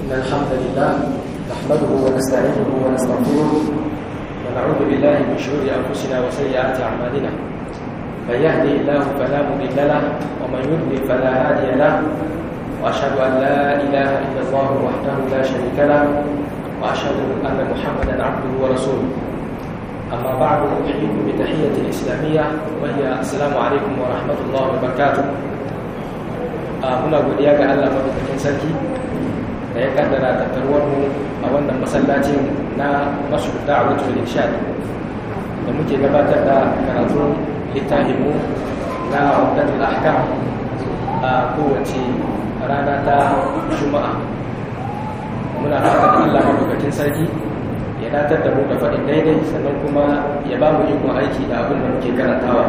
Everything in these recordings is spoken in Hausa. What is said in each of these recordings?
إن الحمد لله نحمده ونستعينه ونستغفره ونعوذ بالله من شرور أنفسنا وسيئات أعمالنا من يهدي الله فلا مضل له ومن يضلل فلا هادي له وأشهد أن لا إله إلا الله وحده لا شريك له وأشهد أن محمدا عبده ورسوله أما بعد أحييكم بتحية الإسلامية وهي السلام عليكم ورحمة الله وبركاته muna godiya ga Allah madaukakin sarki da ya kaddara tattaruwar mu a wannan masallacin na masu da'awatul irshad da muke gabatar da karatun littafin mu na Umdatul Ahkam a kowace rana ta Juma'a muna fatan Allah madaukakin sarki ya datar da mu da faɗin daidai sannan kuma ya ba mu ikon aiki da abin da muke karantawa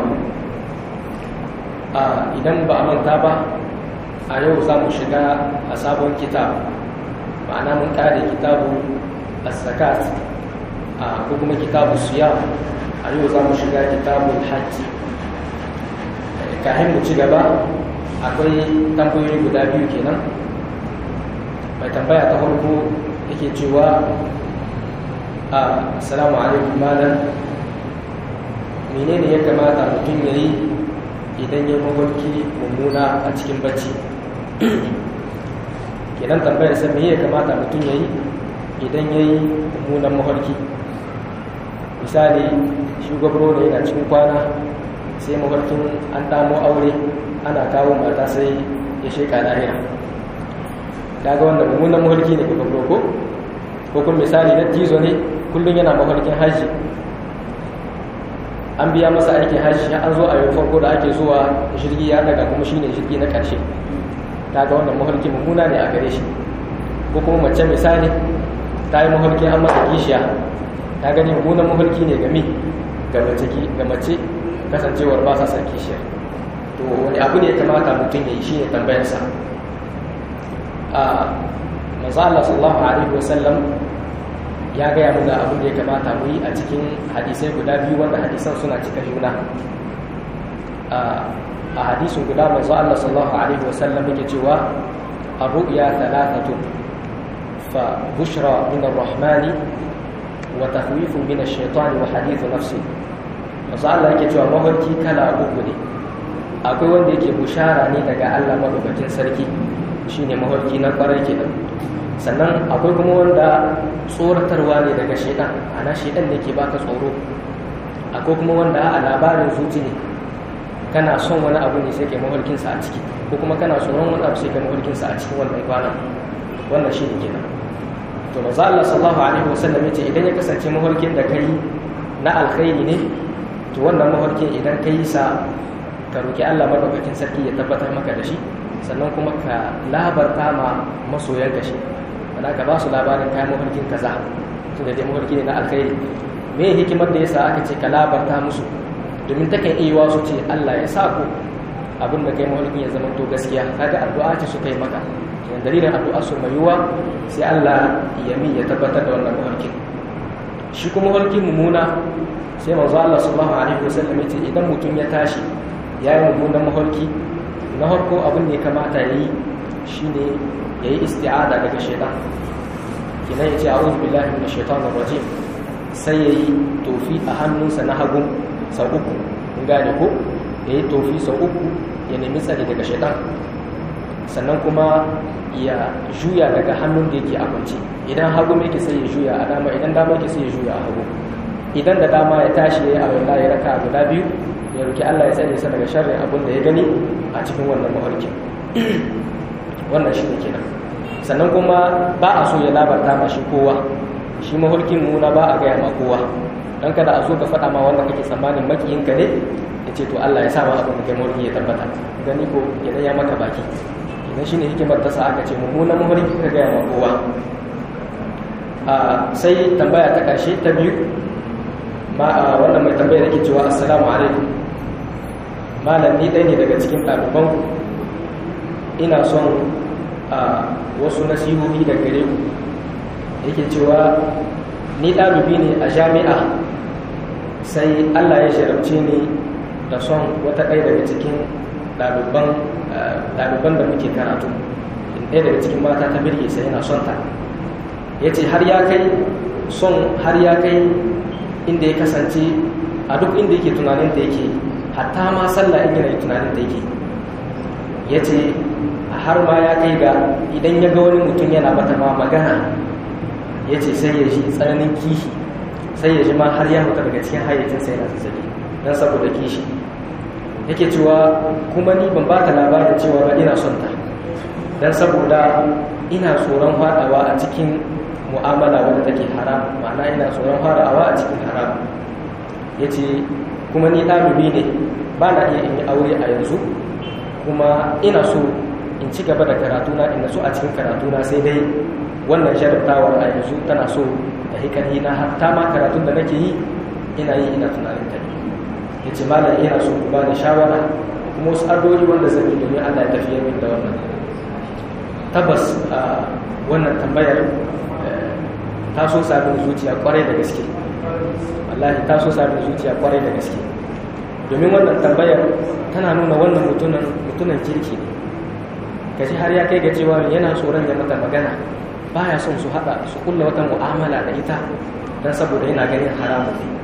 idan ba a manta ba a yau za mu shiga a sabon kitab ma'ana mun kare kitabu as-zakat ko kuma kitabu siyam a yau za mu shiga kitabu hajji kafin mu ci gaba akwai tambayoyi guda biyu kenan mai tambaya ta farko yake cewa assalamu alaikum malam menene ya kamata mutum ya yi idan ya mawarki mummuna a cikin bacci kenan tambayar sa me ya kamata mutum ya yi idan ya yi mummunan mafarki misali shugabro ne yana cikin kwana sai mafarkin an damo aure ana kawo mata sai ya sheka lahira daga wanda mummunan mafarki ne ga ko ko kuma misali na tizo ne kullum yana mafarkin hajji an biya masa aikin hajji an zo a yau farko da ake zuwa jirgi ya daga kuma shine jirgi na ƙarshe ta ga wannan mafarki mummuna ne a gare shi ko kuma mace misali ta yi mafarki an masa kishiya ta gani mummunan mafarki ne game ga mace ga mace kasancewar ba sa san kishiya to wani abu ne ya kamata mutum ya yi shi ne tambayarsa a manzo Allah sallallahu alaihi wasallam ya gaya mana abin da ya kamata mu yi a cikin hadisai guda biyu wanda hadisan suna cika juna a hadisin guda manzo Allah sallallahu alaihi wasallam yake cewa ar-ru'ya thalathatun fa bushra min ar-rahman wa takhwifun min ash-shaytan wa hadithu nafsi manzo Allah yake cewa mafarki kala uku ne akwai wanda yake bushara ne daga Allah madaukakin sarki shine mafarki na kwarai kenan sannan akwai kuma wanda tsoratarwa ne daga shaidan ana shaidan ne ke baka tsoro akwai kuma wanda a labarin zuci ne kana son wani abu ne sai ke mafarkinsa a ciki ko kuma kana tsoron wani abu sai ke mafarkinsa a cikin wannan kwanan wannan shi ne kenan to maza Allah sallallahu alaihi wasallam yace idan ya kasance mafarkin da kai na alkhairi ne to wannan mafarkin idan kai sa ka roki Allah madaukakin sarki ya tabbatar maka da shi sannan kuma ka labarta ma masoyan ka shi wanda ka ba su labarin kayan mafarkin kaza tunda dai mafarki ne na alkhairi me hikimar da yasa aka ce ka labarta musu domin takan iya su ce Allah ya sa ku abin da kai mafarkin ya zama to gaskiya kaga addu'a ce suka yi maka yan dalilin addu'a su mai yiwa sai Allah ya mi ya tabbatar da wannan mafarkin shi kuma mafarkin mummuna sai manzo Allah sallallahu alaihi wasallam ya ce idan mutum ya tashi ya yi mummunan mafarki na farko abin da ya kamata ya yi shi ne ya yi isti'ada daga shaitan kinan ya ce a wuzu billahi na shaitan da rajim sai ya yi tofi a hannunsa na hagun sau uku in gane ko ya yi tofi sau uku ya nemi tsari daga shaitan sannan kuma ya juya daga hannun da yake a kwanci idan hagu yake sai ya juya a dama idan dama yake sai ya juya a hagu idan da dama ya tashi ya yi a wanda ya raka guda biyu ya roki Allah ya tsare sa daga sharrin abin da ya gani a cikin wannan mafarkin wannan shi ne kenan sannan kuma ba a so ya labarta ma shi kowa shi mafarkin muna ba a gaya ma kowa don kada a zo ka faɗa ma wanda kake tsammanin makiyinka ne ya ce to Allah ya sa ma abin da kai mafarki ya tabbata gani ko idan ya maka baki idan shi ne hikimar ta sa aka ce mummunan mafarki ka gaya ma kowa sai tambaya ta ƙarshe ta biyu ma wannan mai tambaya da ke cewa assalamu alaikum malam ni ɗaya ne daga cikin ɗaliban ina son a wasu nasihohi da gare ku yake cewa ni ɗalibi ne a jami'a sai allah ya sharabce ni da son wata ɗaya daga cikin ɗaliban da muke karatu ɗaya daga cikin mata ta birge sai yana son ta ya ce har ya kai son har ya kai inda ya kasance a duk inda yake tunanin da yake hatta ma sallah in yana tunanin da yake ya ce har ma ya kai ga idan ya ga wani mutum yana mata ma magana ya ce sai ya ji tsananin kishi sai ya ji ma har ya huta daga cikin hayyacinsa yana zazzabi don saboda kishi yake cewa kuma ni ban ba ta labarin cewa ba ina son ta don saboda ina tsoron faɗawa a cikin mu'amala wadda take haram ma'ana ina tsoron faɗawa a cikin haram ya ce kuma ni ɗalibi ne ba na iya in yi aure a yanzu kuma ina so in ci gaba da karatuna in so a cikin karatuna sai dai wannan jarabtawar a yanzu tana so ta hikari na hatta ma karatun da nake yi ina yi ina tunanin ta ya ce malam ina so ku bani shawara kuma wasu addu'o'i wanda zan yi domin Allah ya tafiyar min da wannan tabbas a wannan tambayar ta so sabin zuciya kwarai da gaske wallahi ta so sabin zuciya kwarai da gaske domin wannan tambayar tana nuna wannan mutunan mutunan kirki ne kaji har ya kai ga cewa yana tsoron ya mata magana baya son su hada su kulla wata mu'amala da ita dan saboda yana ganin haramun ne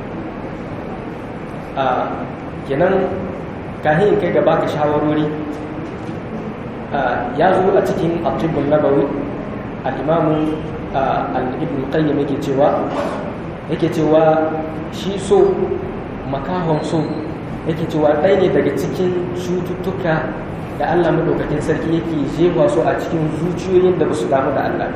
a kenan kahin kai ga baka shawarori ya zo a cikin atibul nabawi al-imamu al-ibn qayyim yake cewa yake cewa shi so makahon so yake cewa ɗaya ne daga cikin cututtuka da Allah madaukakin sarki yake jefa su a cikin zuciyoyin da ba su damu da Allah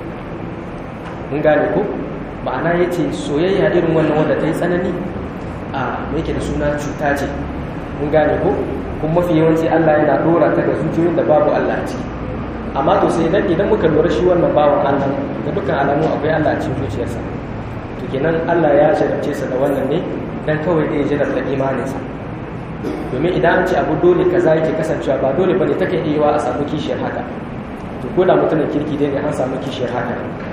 mun gane ko ma'ana yace soyayya irin wannan wanda ta yi tsanani a yake da suna cuta ce mun gane ko kuma mafi yawanci Allah yana dora ta ga zuciyoyin da babu Allah a ciki amma to sai dan idan muka lura shi wannan bawan Allah da dukkan alamu akwai Allah a cikin zuciyarsa to kenan Allah ya jarabce sa da wannan ne dan kawai dai ya jarabta imaninsa domin idan an ce abu dole kaza yake kasancewa ba dole bane take iya yiwa a samu kishiyar haka to ko da mutumin kirki dai ne an samu kishiyar haka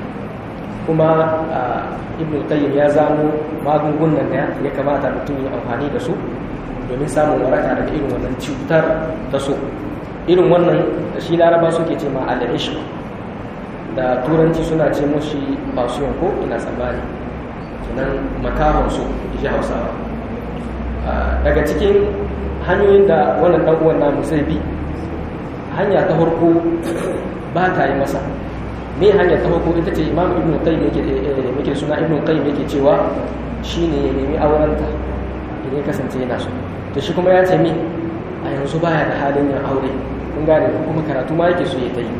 kuma ibn qayyim ya zamo magungunan da ya kamata mutum ya amfani da su domin samun waraka daga irin wannan cutar ta so irin wannan da shi laraba suke ce ma al-ishq da turanci suna ce mushi passion ko ina tsammani kenan makahon su ji hausawa daga cikin hanyoyin da wannan dan uwan namu zai bi hanya ta farko ba ta yi masa me hanyar ta farko ita ce imam ibn qayyim yake yake suna ibn qayyim yake cewa shine ya nemi aurenta idan ya kasance yana so to shi kuma ya ce mi a yanzu baya da halin yin aure kun gane ko kuma karatu ma yake so ya ta yi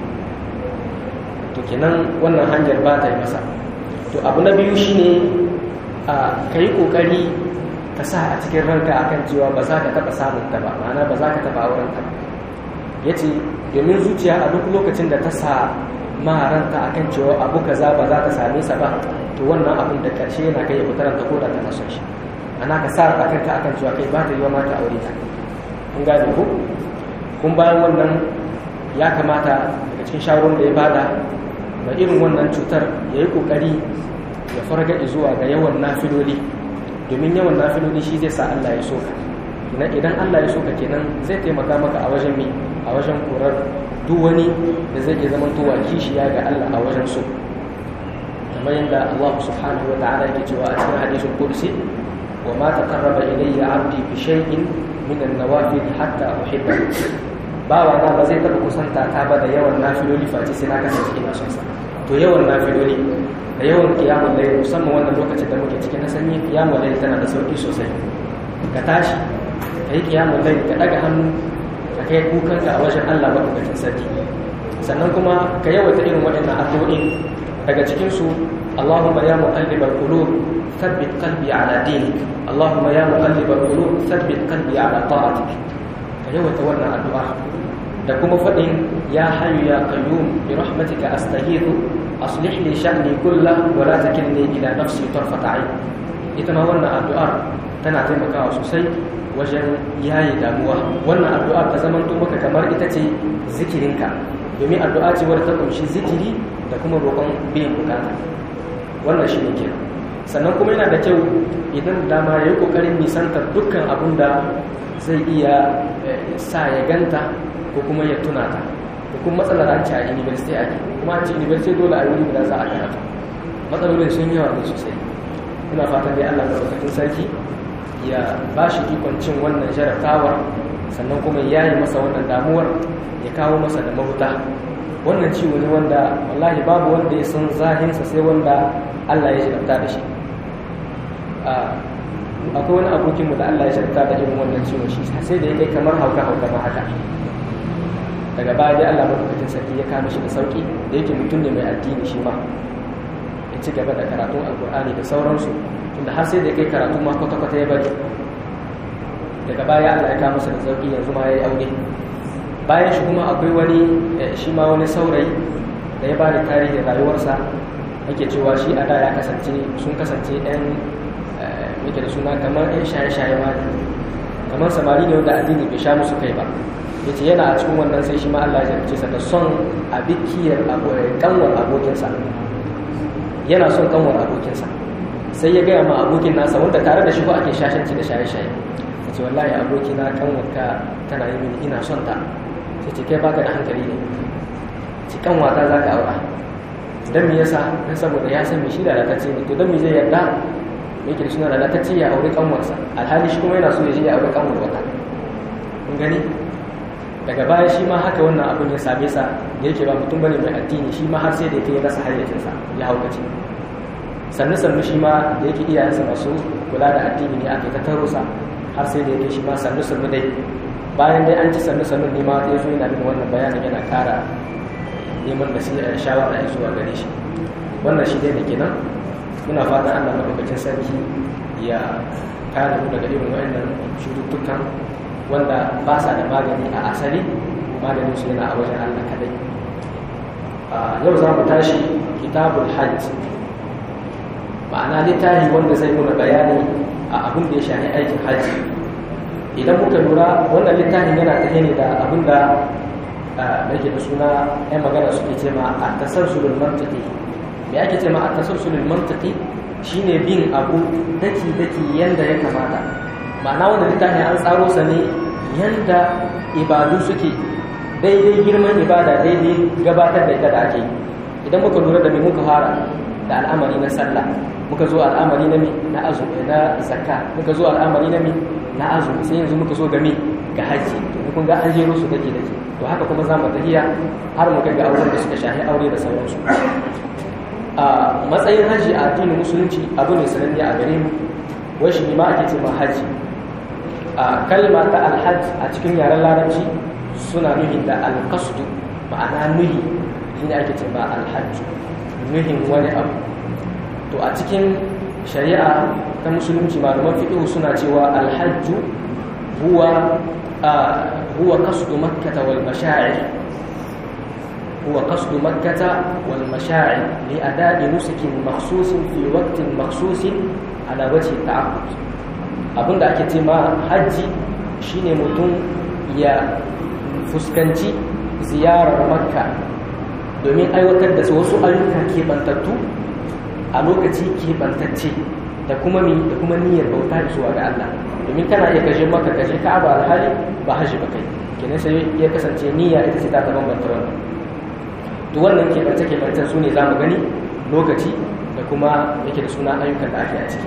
to kenan wannan hanyar ba ta yi masa to abu na biyu shine a kai kokari ka sa a cikin ranka akan cewa ba za ka taba samun ta ba ma'ana ba za ka taba auren ta ba yace domin zuciya a duk lokacin da ta sa maharanta akan cewa abu kaza ba za ta same sa ba to wannan abin da karshe yana kai ya fitar da koda tana son shi ana ka sa a kanka akan cewa kai ba ta yi wa mata aure ta kun gane ko kun bayan wannan ya kamata daga cikin shawarar da ya bada mai irin wannan cutar ya yi kokari ya farga zuwa ga yawan nafiloli domin yawan nafiloli shi zai sa Allah ya so ka idan Allah ya so ka kenan zai taimaka maka a wajen mi a wajen korar duk wani da zai iya zama towa kishiya ga Allah a wajen so kamar yadda Allah subhanahu wa ta'ala yake cewa a cikin hadisul qudsi wa ma taqarraba ilayya 'abdi bi shay'in min an-nawafil hatta uhibba bawa na ba zai taba kusanta ta ba da yawan nafiloli face sai na kasance ina son sa to yawan nafiloli da yawan qiyamul layl musamman wannan lokacin da muke cikin na sanyi qiyamul layl tana da sauki sosai ka tashi kai qiyamul layl ka daga hannu ka kai kukanka a wajen Allah maɗaukakin sarki sannan kuma ka yawaita irin waɗannan addu'o'in daga cikinsu Allahumma ya muqallibal qulub thabbit qalbi ala dinik Allahumma ya muqallibal qulub thabbit qalbi ala ta'atik ka yawaita wannan addu'a da kuma faɗin ya hayyu ya qayyum bi rahmatika astaghithu aslih li sha'ni kullah wa la takilni ila nafsi tarfata 'ain ita ma wannan addu'ar tana taimakawa sosai wajen yayi damuwa wannan addu'a ta zamanto maka kamar ita ce zikirinka domin addu'a ce wadda ta kunshi zikiri da kuma roƙon biyan bukata wannan shi ne kenan sannan kuma yana da kyau idan dama ya yi ƙoƙarin nisantar dukkan abun da zai iya sa ya ganta ko kuma ya tuna ta ko kuma matsalar an ce a university ake kuma an ce university dole a wuri guda za a karatu matsalolin sun yawa ne sosai ina fatan dai Allah madaukakin sarki ya ba shi ikon cin wannan jarabtawar sannan kuma ya yi masa wannan damuwar ya kawo masa da mahuta wannan ciwo ne wanda wallahi babu wanda ya san zahinsa sai wanda Allah ya jarabta da shi akwai wani abokinmu da Allah ya jarabta da irin wannan ciwon shi sai da ya kai kamar hauka hauka ma haka daga baya dai Allah madaukakin sarki ya kama shi da sauki da yake mutum ne mai addini shi ma ya ci gaba da karatun alkur'ani da sauransu tunda har sai da kai karatu ma kwata-kwata ya bari daga baya Allah ya kama masa da sauki yanzu ma ya yi aure bayan shi kuma akwai wani shi ma wani saurayi da ya bada tarihin rayuwarsa yake cewa shi a da ya kasance sun kasance ɗan yake da suna kamar ɗan shaye-shaye ma kamar samari ne wanda addini bai sha musu kai ba ya ce yana a cikin wannan sai shi ma Allah ya jarce sa da son a bikiyar kanwar abokinsa yana son kanwar abokinsa sai ya gaya ma abokin nasa wanda tare da shi ko ake shashanci da shaye-shaye ya ce wallahi abokina kanwarka tana yi mini ina son ta sai ce kai baka da hankali ne ci kanwata za ka aura don me yasa don saboda ya san me shi da lalatacce ne to don me zai yarda me ke da suna lalatacce ya aure kanwarsa alhali shi kuma yana so ya je ya aure kanwar wata kun gani daga baya shi ma haka wannan abin ya same sa da yake ba mutum bane mai addini shi ma har sai da yake rasa hayyacinsa ya haukace sannu sannu shi ma da yake iyayensa masu kula da addini ne aka yi ta taro sa har sai da yake shi ma sannu sannu dai bayan dai an ci sannu sannu ne ma ya zo yana bin wannan bayanin yana kara neman da shawara ya zuwa gare shi wannan shi dai da kenan muna fatan Allah madaukakin sarki ya kare mu daga irin wayannan cututtukan wanda ba sa da magani a asali maganin su yana a wajen Allah kadai yau za mu tashi kitabul hajj ma'ana littafi wanda zai nuna bayani a abin da ya shafi aikin hajji idan muka lura wannan littafin yana tafiya ne da abin da nake da suna yan magana suke ce ma a tasarsulul mantiki me ake ce ma a tasarsulul mantiki shine bin abu daki daki yanda ya kamata ma'ana wanda littafin an tsaro sa ne yanda ibadu suke daidai girman ibada daidai gabatar da ita da ake idan muka lura da me muka fara da al'amari na sallah muka zo al'amari na na azumi na zakka muka zo al'amari na na azumi sai yanzu muka so game ga haji to kun ga an jero su dake dake to haka kuma za mu tafiya har mu kai ga auren da suka shahi aure da sauransu a matsayin haji a addinin musulunci abu ne sananne a gare mu wai shi ma ake cewa haji a kalma ta alhaj a cikin yaren larabci suna nuhin da alqasdu ma'ana nuhi shine ake cewa alhajj nuhin wani abu to a cikin shari'a ta musulunci malaman fiqh suna cewa alhajju huwa huwa qasdu makkah wal masha'ir huwa qasdu makkah wal masha'ir li ada'i nusukin makhsusin fi waqtin makhsusin ala wajhi ta'abbud abinda ake ce ma haji shine mutum ya fuskanci ziyarar makka domin aiwatar da wasu ayyuka keɓantattu a lokaci keɓantacce da kuma mi da kuma niyyar bauta zuwa ga Allah domin kana iya kashe maka kashe ka'aba alhali ba haji ba kai kenan sai ya kasance niyya ita ce ta ta bambanta wannan to wannan keɓance keɓancen su ne za mu gani lokaci da kuma yake da suna ayyukan da ake a ciki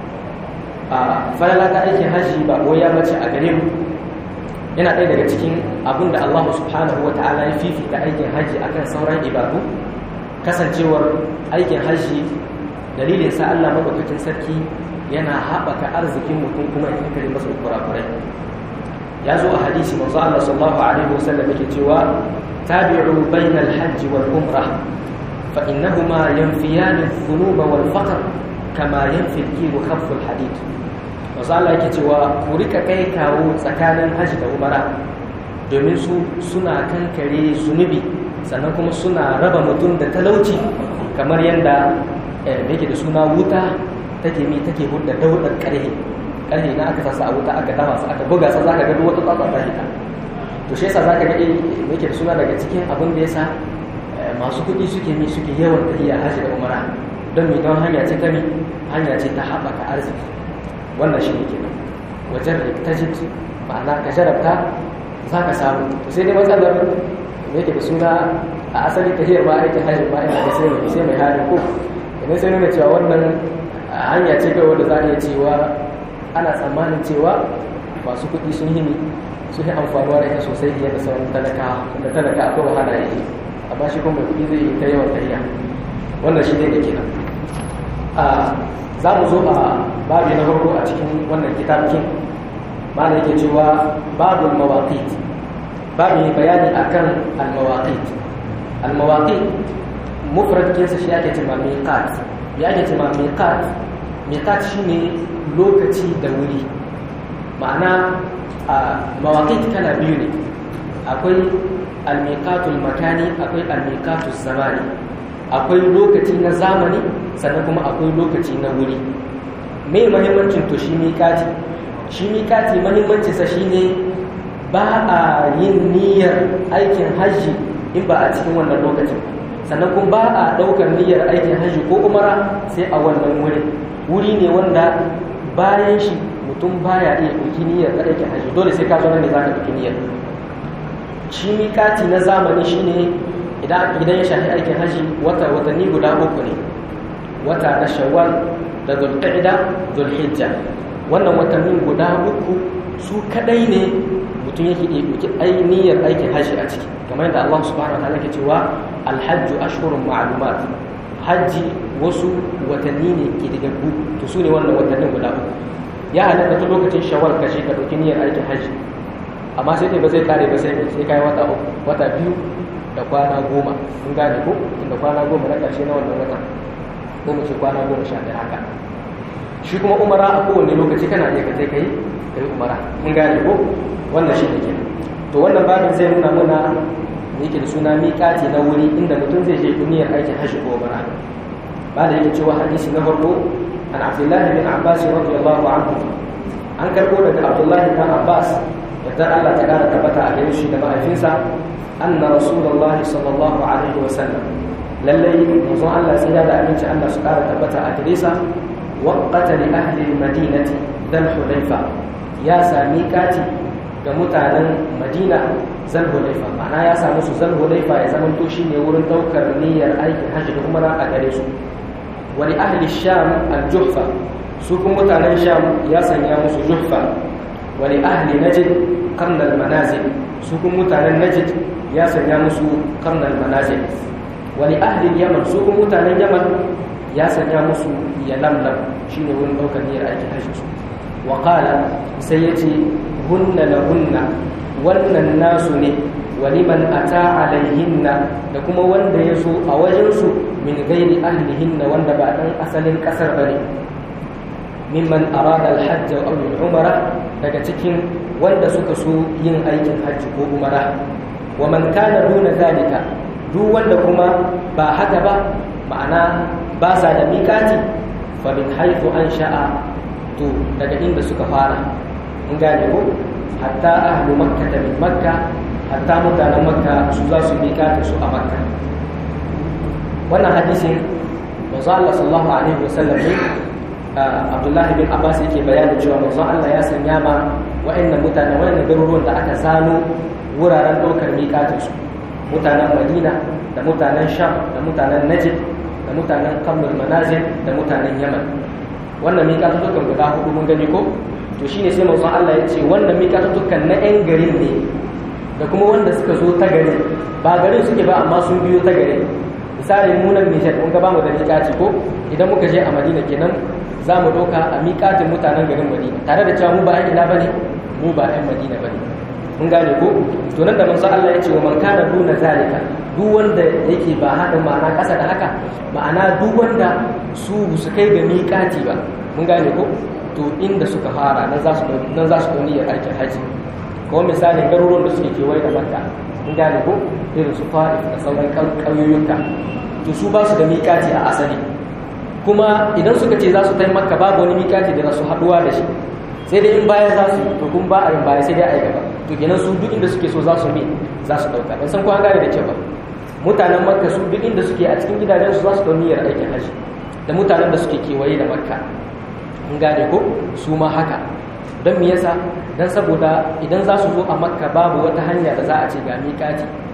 a falala ta aikin haji ba ya mace a gare mu yana ɗaya daga cikin abin da Allah subhanahu wa ta'ala ya fifita aikin haji akan sauran ibadu kasancewar aikin haji dalilin sa Allah madaukakin sarki yana haɓaka arzikin mutum kuma ya kankare masa kurakurai ya zo a hadisi manzo Allah sallallahu alaihi wasallam yake cewa tabi'u bainal hajj wal umrah fa innahuma yanfiyan adh-dhunuba wal faqr kama yanfi al-kiru khaffu al-hadid manzo Allah yake cewa ku rika kai kawo tsakanin hajji da umara domin su suna kankare zunubi sannan kuma suna raba mutum da talauci kamar yadda yake da suna wuta take mi take hudda daudar karhe karhe na aka sasa a wuta aka dafa su aka buga sa zaka ga duk wata tsatsa ta hita to shi yasa zaka ga yake da suna daga cikin abin da yasa masu kuɗi suke mi suke yawan tafiya hajji da umara don mi don hanya ce ta mi hanya ce ta haɓaka arziki wannan shi ne kenan wajen tajid ma'ana ka jarabta za ka samu to sai dai matsalar yake da suna a asali tahiyar ma aikin hajji ma ina da sai mai sai mai hali ko idan sai nuna cewa wannan hanya ce kai wanda za a iya cewa ana tsammanin cewa masu kuɗi sun yi sun yi amfanuwa da ita sosai fiye da sauran talaka da talaka akwai wahala yake amma shi kuma mai kuɗi zai yi ta yawan tahiya wannan shi ne da kenan za mu zo a babi na farko a cikin wannan kitabkin mana yake cewa babul mawaqit babu ne bayani akan al-mawaqit al-mawaqit mufrad kinsa shi ake cewa miqat ya ake cewa miqat miqat shine lokaci da wuri ma'ana mawaqit kala biyu ne akwai al-miqatul makani akwai al-miqatul zamani akwai lokaci na zamani sannan kuma akwai lokaci na wuri me mahimmancin to shi miƙati shi miƙati mahimmancinsa shi ne ba a yin niyyar aikin hajji in ba a cikin wannan lokacin sannan kuma ba a ɗaukar niyyar aikin hajji ko umara sai a wannan wuri wuri ne wanda bayan shi mutum baya iya ɗauki niyyar aikin hajji dole sai ka zo nan ne za ka ɗauki niyyar shi miƙati na zamani shi ne idan ya shafi aikin hajji wata watanni guda uku ne wata na shawwal da zulqa'ida zulhijja wannan watannin guda uku su kadai ne mutum yake iya ɗauki ainihiyar aikin hajji a ciki kamar yadda Allah subhanahu wa ta'ala ke cewa alhajju ashhurun ma'lumat hajji wasu watanni ne ke daga ku to su ne wannan watannin guda uku ya halatta ta lokacin shawwal ka je ka ɗauki niyyar aikin hajji amma sai dai ba zai kare ba sai sai kai wata uku wata biyu da kwana goma kun gane ko da kwana goma na ƙarshe na wannan watan ko mu ce kwana goma sha ɗaya haka shi kuma umara a kowane lokaci kana iya kaje kai kai umara mun gane ko wannan shi ne kenan to wannan babin zai nuna muna yake da suna miƙati na wuri inda mutum zai je duniyar aikin hajji ko umara ba da yake cewa hadisi na farko an abdullahi bin abbas radiyallahu anhu an karbo daga abdullahi bin abbas yadda Allah ta kara tabbata a gare shi da mahaifinsa anna rasulullahi sallallahu alaihi wa sallam lallai manzon Allah sai da aminci Allah su kara tabbata a gare sa waqata li ahli al-madinati dal hudayfa ya sami kati ga mutanen Madina zal hudayfa ma'ana ya samu su zal hudayfa ya zama to shine wurin daukar niyyar aikin hajji da umara a gare su wa li ahli sham al-juhfa su kuma mutanen sham ya sanya musu juhfa wa li ahli najd qarn al-manazil su kuma mutanen najd ya sanya musu qarn al-manazil wani ahlin yaman su kuma mutanen yaman ya sanya musu ya lamlam shi ne wurin ɗaukar niyyar aikin hajji su wa sai ya ce hunna na hunna wannan nasu ne wani man ata alaihinna da kuma wanda ya so a wajensu min gairi ahlihinna wanda ba ɗan asalin ƙasar ba ne mimman arada alhajj aw umara daga cikin wanda suka so yin aikin hajji ko umara wa man kana duna zalika duk wanda kuma ba haka ba ma'ana ba sa da mikati fa min haythu an sha'a to daga inda suka fara in gane ko hatta ahlu makka ta min makka hatta mutanen makka su za su mikati su a makka wannan hadisin manzo Allah sallallahu alaihi wasallam ne Abdullahi bin Abbas yake bayani cewa manzo Allah ya sanya ma wa'annan mutane wa'annan garuruwan da aka zano wuraren ɗaukar mikatin su mutanen madina da mutanen sham da mutanen najib da mutanen kamar manazil da mutanen yaman wannan miƙatutukan guda hudu mun gani ko to shine sai manzon Allah ya ce wannan miƙatutukan na 'yan garin ne da kuma wanda suka zo ta garin ba garin suke ba amma sun biyo ta garin misali mu nan Nijar mun ga bamu da miƙati ko idan muka je a Madina kenan za mu ɗauka a miƙatin mutanen garin Madina tare da cewa mu ba 'yan ina bane mu ba 'yan Madina bane mun gane ko to nan da manzo Allah ya ce wa man kana duna zalika duk wanda yake ba hada ma'ana kasa da haka ma'ana duk wanda su su kai ga miƙati ba mun gane ko to inda suka fara nan za su nan za su dauni aikin haji ko misali garuruwan da suke kewaye da Makka mun gane ko irin su Fa'if da sauran ƙauyoyinka to su ba su da miƙati a asali kuma idan suka ce za su tai Makka babu wani miƙati da za su haɗuwa da shi sai dai in baya za su to kun ba a yin baya sai dai a yi gaba to kenan su duk inda suke so za su bi za su dauka ban san ko an gane da kyau ba mutanen makka su duk inda suke a cikin gidajen su za su dau niyyar aikin haji da mutanen da suke kewaye da makka an gane ko su ma haka don me yasa dan saboda idan za su zo a makka babu wata hanya da za a ce ga miƙati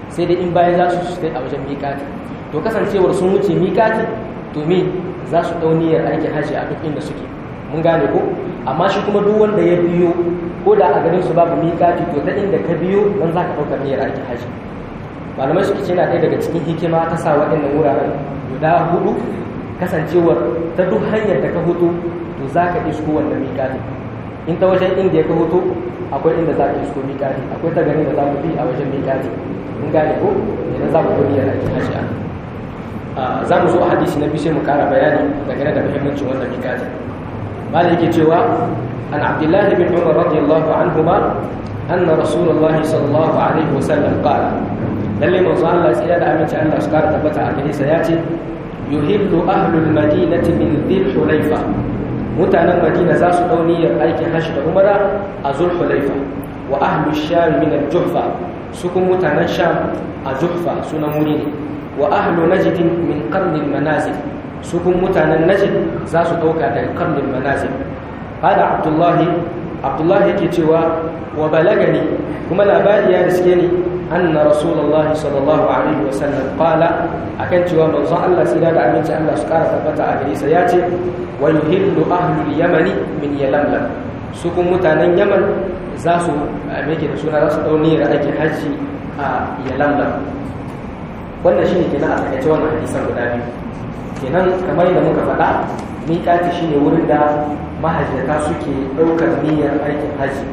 sai dai in bayan za su stay a wajen miƙati to kasancewar sun wuce miƙati to me za su ɗau niyyar aikin hajji a duk inda suke mun gane ko amma shi kuma duk wanda ya biyo ko da a garin su babu miƙati to ta inda ka biyo nan za ka ɗaukar niyyar aikin hajji malamai suke ce na ɗaya daga cikin hikima ta sa waɗannan wuraren guda hudu kasancewar ta duk hanyar da ka hutu to za ka isko wanda miƙati in ta wajen inda ya ka hutu akwai inda za ka isko miƙati akwai ta garin da za ku bi a wajen miƙati mun gane ko idan za mu ɗau niyyar aikin hajji a za mu zo a hadisi na biyu sai mu kara bayani dangane da muhimmancin wannan miƙatin mala yake cewa an abdullahi bin umar radiyallahu anhuma anna rasulullahi sallallahu alaihi wasallam qala lalle manzo Allah sai da aminci Allah su kara tabbata a gare sa yace yuhillu ahlul madinati min dhil hulayfa mutanen madina za su dauniyar aikin hajji da umara a zul hulayfa wa ahlul sham min al-juhfa su kuma mutanen sham a juhfa sunan wuri ne wa ahlu najd min qarnil manazil su kun mutanen najd za su dauka daga qarnil manazil hada abdullahi abdullahi yake cewa wa balagani kuma labari ya riske ni anna rasulullahi sallallahu alaihi wasallam qala akan cewa manzon Allah sai da aminci Allah su kara tabbata a gare sa ya ce wa yuhillu ahlul yamani min yalamlam su kun mutanen yaman za su meke da suna za su dau niyyar aikin hajji a yalamlam wannan shine kenan a takaice wannan hadisan guda biyu kenan kamar yadda muka faɗa miƙati shine wurin da mahajjata suke ɗaukar niyyar aikin haji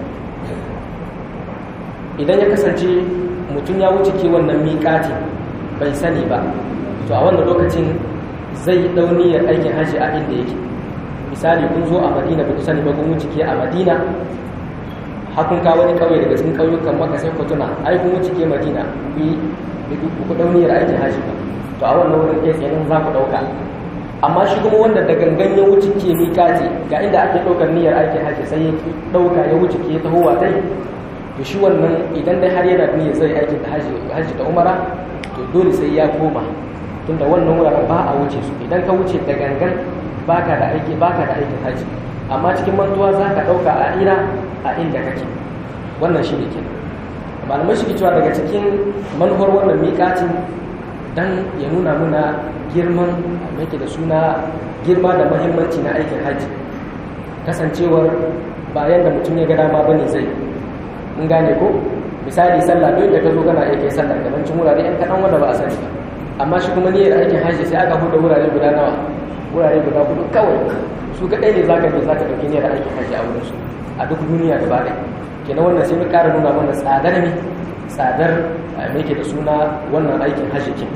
idan ya kasance mutum ya wuce ke wannan miƙati bai sani ba to a wannan lokacin zai ɗau niyyar aikin haji a inda yake misali kun zo a madina ba ku sani ba kun wuce ke a madina hakun ka wani ƙauye daga cikin ƙauyukan maka sai ku tuna ai kun wuce ke madina ku yi ku ɗau niyyar aikin haji ba to a wannan wurin kai tsaye za ku ɗauka amma shi kuma wanda da gangan ya wuce ke mikati ga inda ake ɗaukar niyyar aikin haji sai ya ɗauka ya wuce ke tahowa dai to shi wannan idan dai har yana niyyar zai aikin haji da umara to dole sai ya koma tunda wannan wuraren ba a wuce su idan ka wuce da gangan baka da aiki baka da aikin haji amma cikin mantuwa za ka ɗauka a ira a inda kake wannan shi ne kenan malamai shi cewa daga cikin manufar wannan miƙatin dan ya nuna muna girman yake da suna girma da mahimmanci na aikin hajji kasancewar bayan da mutum ya ga dama bane zai mun gane ko misali sallah duk da ka zo kana iya kai sallah gabancin wurare yan kaɗan wanda ba a sani ba amma shi kuma niyyar aikin hajji sai aka huda wurare guda nawa wurare guda hudu kawai su kaɗai ne zaka je zaka ɗauki niyyar aikin hajji a wurin su a duk duniya gaba ɗaya kenan wannan sai mu ƙara nuna mana tsadar ne tsadar me ke da suna wannan aikin hajji kin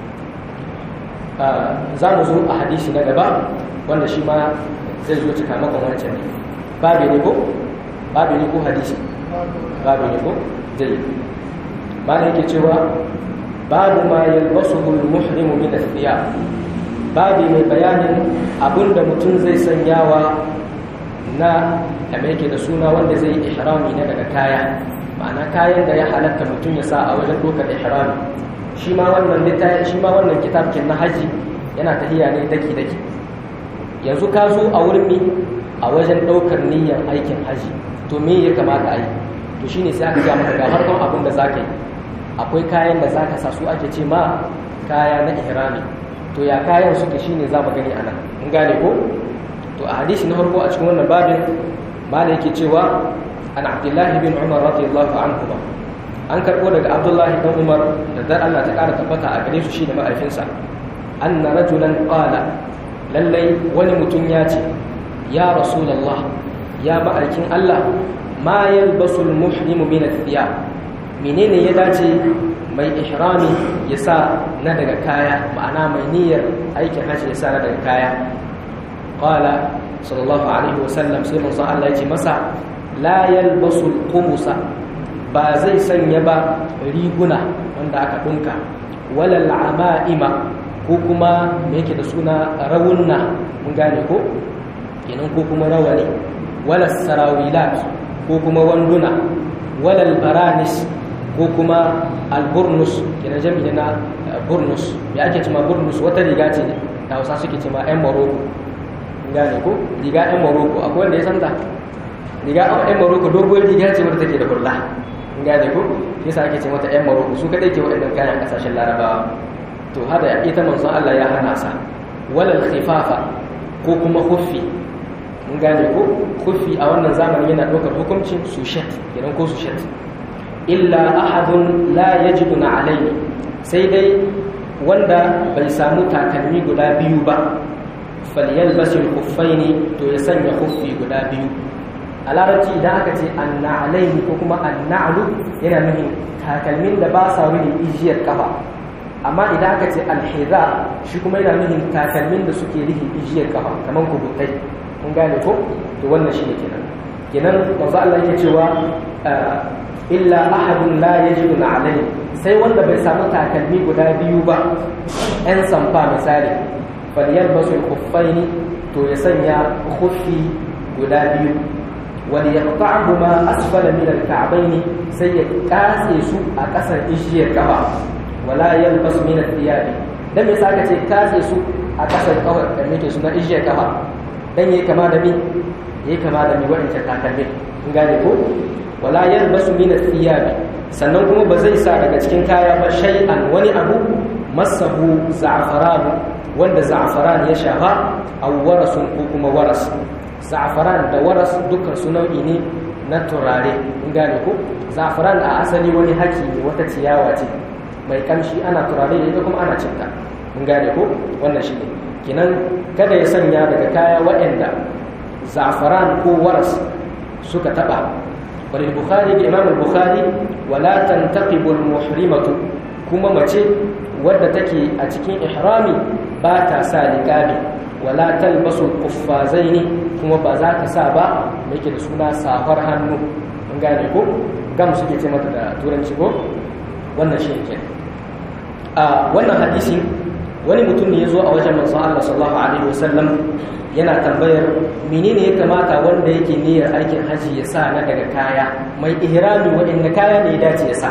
za mu zo a hadisi na gaba wanda shi ma zai zo cika makon wancan ne babu ne ko babu ne ko hadisi babu ne ko zai ba da yake cewa babu ma yalbasuhu al-muhrimu min al-thiyab babu mai bayanin abinda mutum zai sanyawa na kame yake da suna wanda zai ihrami na daga kaya ma'ana kayan da ya halatta mutum ya sa a wajen dokar ihrami shi ma wannan littafi shi ma wannan kitabkin na haji yana tahiya ne daki daki yanzu ka zo a wurin ne a wajen daukar niyyar aikin haji to me ya kamata a yi to shine sai aka ga maka ga harkon abin da zaka yi akwai kayan da zaka sa su ake ce ma kaya na ihrami to ya kayan suke shine za mu gani anan mun gane ko to a hadisi na farko a cikin wannan babin malai yake cewa an abdullahi bin umar radiyallahu anhu an karbo daga abdullahi dan umar da dar Allah ta kara tabbata a gare su shi da ma'aifinsa anna rajulan qala lallai wani mutum ya ce ya rasulullah ya ma'aikin Allah ma yalbasu al-muhrimu min ath-thiyab menene ya dace mai ihrami ya sa na daga kaya ma'ana mai niyyar aikin hajji ya sa na daga kaya qala sallallahu alaihi wasallam sai manzon Allah ya ce masa la yalbasu al-qumusa ba zai sanya ba riguna wanda aka dunka wala al-ama'ima ko kuma me yake da suna rawunna mun gane ko kenan ko kuma rawani wala sarawilat ko kuma wanduna wala al-baranis ko kuma al-burnus kenan jami'i na burnus me ake cewa burnus wata riga ce da Hausa suke cewa ƴan Morocco gane ko riga ɗan maroko akwai wanda ya santa riga ɗan maroko dogon riga ce wadda take da hula gane ko yasa ake ce mata yan maroko su kadai ke waɗannan kayan kasashen larabawa to hada ita manzon Allah ya hana sa walal khifafa ko kuma khuffi mun gane ko khuffi a wannan zamani yana ɗaukar hukuncin sushet idan ko sushet illa ahadun la yajiduna alayhi sai dai wanda bai samu takalmi guda biyu ba falyalbasul khuffaini to ya sanya khuffi guda biyu a larabci idan aka ce anna'alaihi ko kuma anna'alu yana nufin takalmin da ba sa wuni ijiyar kafa amma idan aka ce alhiza shi kuma yana nufin takalmin da suke rihin ijiyar kafa kamar kubutai mun gane ko to wannan shi ne kenan kenan manzo Allah yake cewa illa ahadun la yajidu alaihi sai wanda bai samu takalmi guda biyu ba yan samfa misali falyalbasul khuffaini to ya sanya khuffi guda biyu وليقطعهما أسفل من الكعبين سيكاسي سوء أكسر إشير كفا ولا يلبس من الثياب dan yasa aka ce kase su a kasar kawai da nake suna ijiyar kafa dan yayi kama da mi yayi kama da mi wa'ancan takalmin in gane ko wala yalbasu min athiyabi sannan kuma ba zai sa daga cikin kaya ba shay'an wani abu masahu za'faran wanda za'faran ya shafa aw warasun ko kuma waras za'afaran da waras dukkan su nau'i ne na turare in gane ko za'afaran a asali wani haki ne wata ciyawa ce mai kamshi ana turare da ita kuma ana cinta in gane ko wannan shi ne kinan kada ya sanya daga kaya waɗanda za'afaran ko waras suka taba wal bukhari da imam al-bukhari wala tantaqibu al-muhrimatu kuma mace wadda take a cikin ihrami ba ta sa liqabi wala talbasu kuffazaini kuma ba za ka sa ba da yake da suna safar hannu mun gane ko gam suke ce mata da turanci ko wannan shi ne a wannan hadisin wani mutum ne ya zo a wajen manzon Allah sallallahu alaihi wasallam yana tambayar menene ya kamata wanda yake niyyar aikin haji ya sa na daga kaya mai ihrami waɗanda kaya ne ya dace ya sa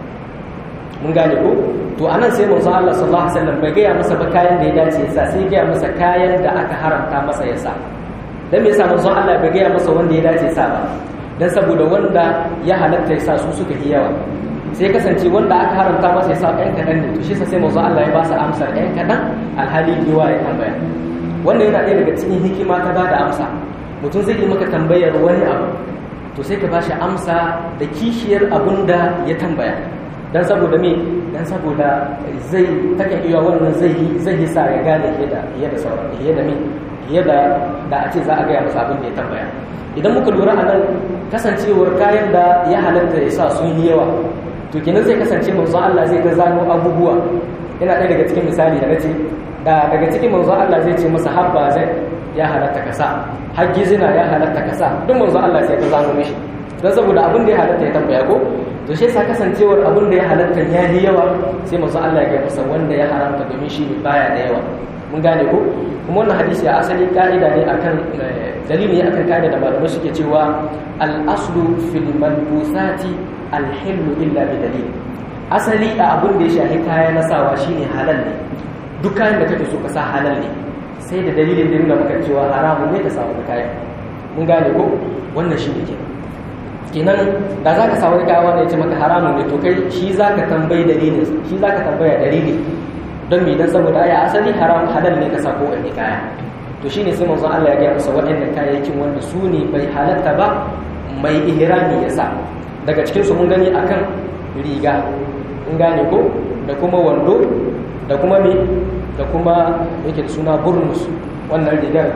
mun gane ko to anan sai manzo Allah sallallahu alaihi wasallam bai gaya masa ba kayan da ya dace ya sa sai ya gaya masa kayan da aka haramta masa ya sa dan me yasa manzo Allah bai gaya masa wanda ya dace sa ba dan saboda wanda ya halatta ya sa su suka yi yawa sai kasance wanda aka haramta masa ya sa ɗan kaɗan ne to shi sai manzo Allah ya ba sa amsar ɗan kaɗan alhali yawa ya tambaya wannan yana ɗaya daga cikin hikima ta ba da amsa mutum zai yi maka tambayar wani abu to sai ka ba shi amsa da kishiyar abun da ya tambaya dan saboda me dan saboda zai take iya wannan zai zai sa ya gane yadda yadda sauran yadda me yadda da a ce za a ga masa abin da ya tambaya idan muka lura a nan kasancewar kayan da ya halatta ya sa sun yi yawa to kenan zai kasance manzo Allah zai ga zano abubuwa yana ɗaya daga cikin misali da nace da daga cikin manzo Allah zai ce masa habba zai ya halatta ka sa hajji zina ya halatta ka sa duk manzo Allah sai ka zano mishi dan saboda abin da ya halatta ya tambaya ko to shi yasa kasancewar abin da ya halatta ya yi yawa sai manzo Allah ya ga masa wanda ya haramta domin shi ne baya da yawa mun gane ko kuma wannan hadisi a asali ka'ida ne akan dalili ne akan ka'ida da malamai suke cewa al-aslu fil malbusati al-hillu illa bi dalil asali a abin da ya shahi kaya na sawa shine halal ne duk kayan da kake so ka sa halal ne sai da dalilin da nuna maka cewa haramun ne ka sa wani kayan mun gane ko wannan shi ne kenan kenan da za ka samu kaya wanda ya ce maka haramun ne to kai shi za ka tambayi dalilin shi za ka tambaya dalili don me dan saboda aya asali haram halal ne ka sa ko wani kaya to shine sai manzon Allah ya gaya masa waɗannan kayayyakin wanda su ne bai halatta ba mai ihrami ya sa daga cikin su mun gani akan riga in gane ko da kuma wando da kuma me da kuma yake da suna burnus wannan rigar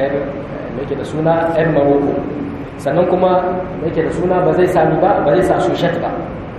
yake da suna yan maroko sannan kuma yake da suna ba zai sami ba ba zai sa sushet ba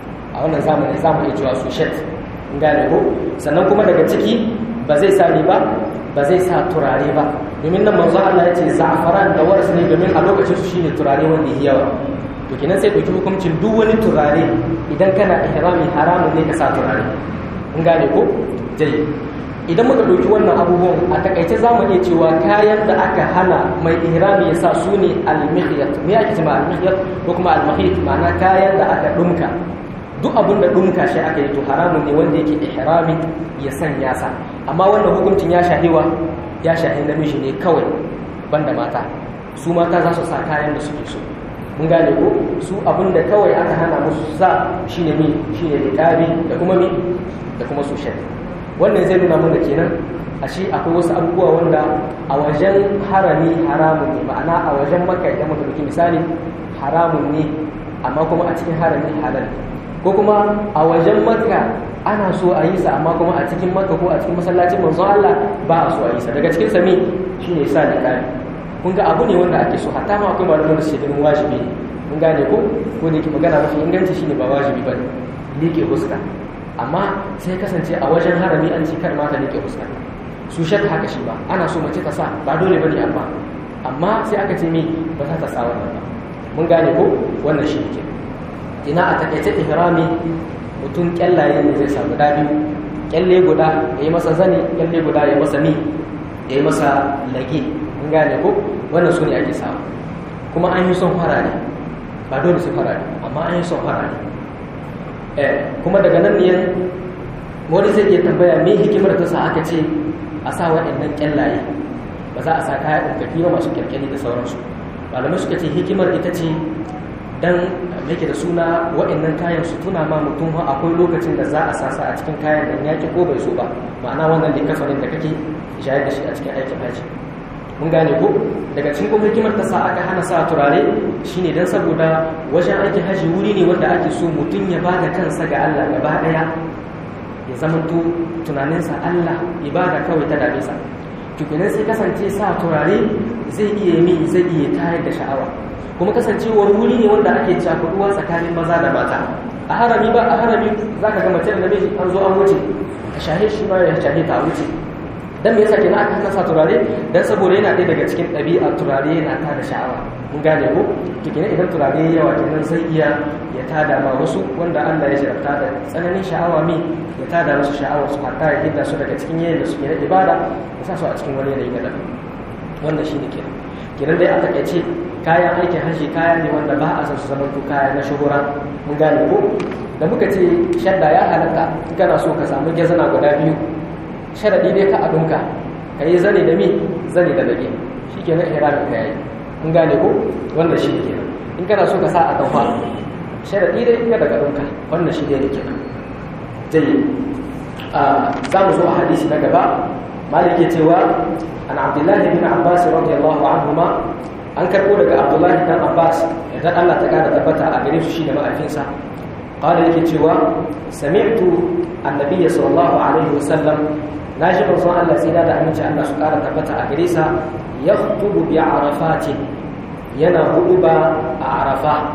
a wannan zamani za mu iya cewa sushet gane ko sannan kuma daga ciki ba zai sami ba ba zai sa turare ba domin nan manzo Allah ya ce za'afaran da waras ne domin a lokacin su shine turare wanda ya yawa to kenan sai dauki hukuncin duk wani turare idan kana ihrami haramun ne ka sa turare in gane ko dai idan muka ɗauki wannan abubuwan a takaice za mu iya cewa kayan da aka hana mai ihrami ya sa su ne almihiyat me ake cewa almihiyat ko kuma almahiyat ma'ana kayan da aka ɗumka duk abin da ɗumka shi aka yi to haramun ne wanda yake ihrami ya sanya sa amma wannan hukuncin ya shahiwa ya shahi namiji ne kawai banda mata su mata za su sa kayan da suke so mun gane ko su abin da kawai aka hana musu sa shine mi shine liqabi da kuma mi da kuma su shan wannan zai nuna mana kenan ashe akwai wasu abubuwa wanda a wajen harami haramun ne ma'ana a wajen makka idan muka dauki misali haramun ne amma kuma a cikin harami halal ko kuma a wajen makka ana so a yi sa amma kuma a cikin makka ko a cikin masallacin manzon Allah ba a so a yi sa daga cikin sa me shine sa liqabi kun ga abu ne wanda ake so hatta ma akwai malaman da suke ganin wajibi mun gane ko ko da yake magana mafi inganci shine ba wajibi bane liƙe huska amma sai kasance a wajen harami an ce kar mata liƙe huska su shak haka shi ba ana so mace ta sa ba dole bane amma amma sai aka ce me ba za ta sa wannan ba mun gane ko wannan shi ne ina a takaice ihrami mutum kyallaye ne zai samu guda biyu kyalle guda ya yi masa zane kyalle guda ya masa mi ya yi masa lage mun gane ko wannan su ne ake samu kuma an yi son farare ba dole su farare amma an yi son farare eh kuma daga nan ne wani zai iya tambaya me hikimar ta sa aka ce a sa waɗannan kyallaye ba za a sa kaya ɗaukafi ba masu kyalkyali da sauransu malamai suka ce hikimar ita ce dan yake da suna waɗannan kayan su tuna ma mutum akwai lokacin da za a sasa a cikin kayan nan yaki ko bai so ba ma'ana wannan likafanin da kake shayar da shi a cikin aikin haji mun gane ko daga cikin kuma hikimar ta sa aka hana sa turare shine dan saboda wajen aikin haji wuri ne wanda ake so mutum ya ba da kansa ga Allah gaba daya ya zama to tunaninsa Allah ibada kawai ta dame sa tukunan sai kasance sa turare zai iya mi zai iya tayar da sha'awa kuma kasancewar wuri ne wanda ake cakuduwa tsakanin maza da mata a harami ba a harami za ka ga mace da namiji an zo an wuce ka shahe shi ma ya shahe ta wuce dan me yasa kenan aka hana sa turare dan saboda yana ɗaya daga cikin ɗabi'ar turare yana tada sha'awa mun gane ko to kenan idan turare ya yawa kenan zai iya ya tada ma wasu wanda Allah ya jarabta da tsananin sha'awa mi ya tada musu sha'awar su hatta ya hidda su daga cikin yayin da suke na ibada ya sa su a cikin wani yanayi na daban wannan shine kenan kenan dai a takaice kayan aikin hajji kaya ne wanda ba a san su zama to kaya na shuhura mun gane ko da muka ce shadda ya halatta kana so ka samu gezana guda biyu sharadi dai ka abinka ka yi zane da mi zane da lage shi ke nan ihramin ka yayi mun gane ko wannan shi ke in kana so ka sa a daufa sharadi dai ka daga abinka wannan shi dai ne kenan jayi za mu zo a hadisi na gaba malik ya cewa an abdullahi bin abbas radiyallahu anhuma an karbo daga abdullahi dan abbas idan Allah ta kara tabbata a gare su shi da ma'aikinsa qala yake cewa sami'tu annabiy sallallahu alaihi wasallam naji manzon Allah sai da aminci Allah su kara tabbata a gare sa yakhutubu bi arafati yana huduba a arafa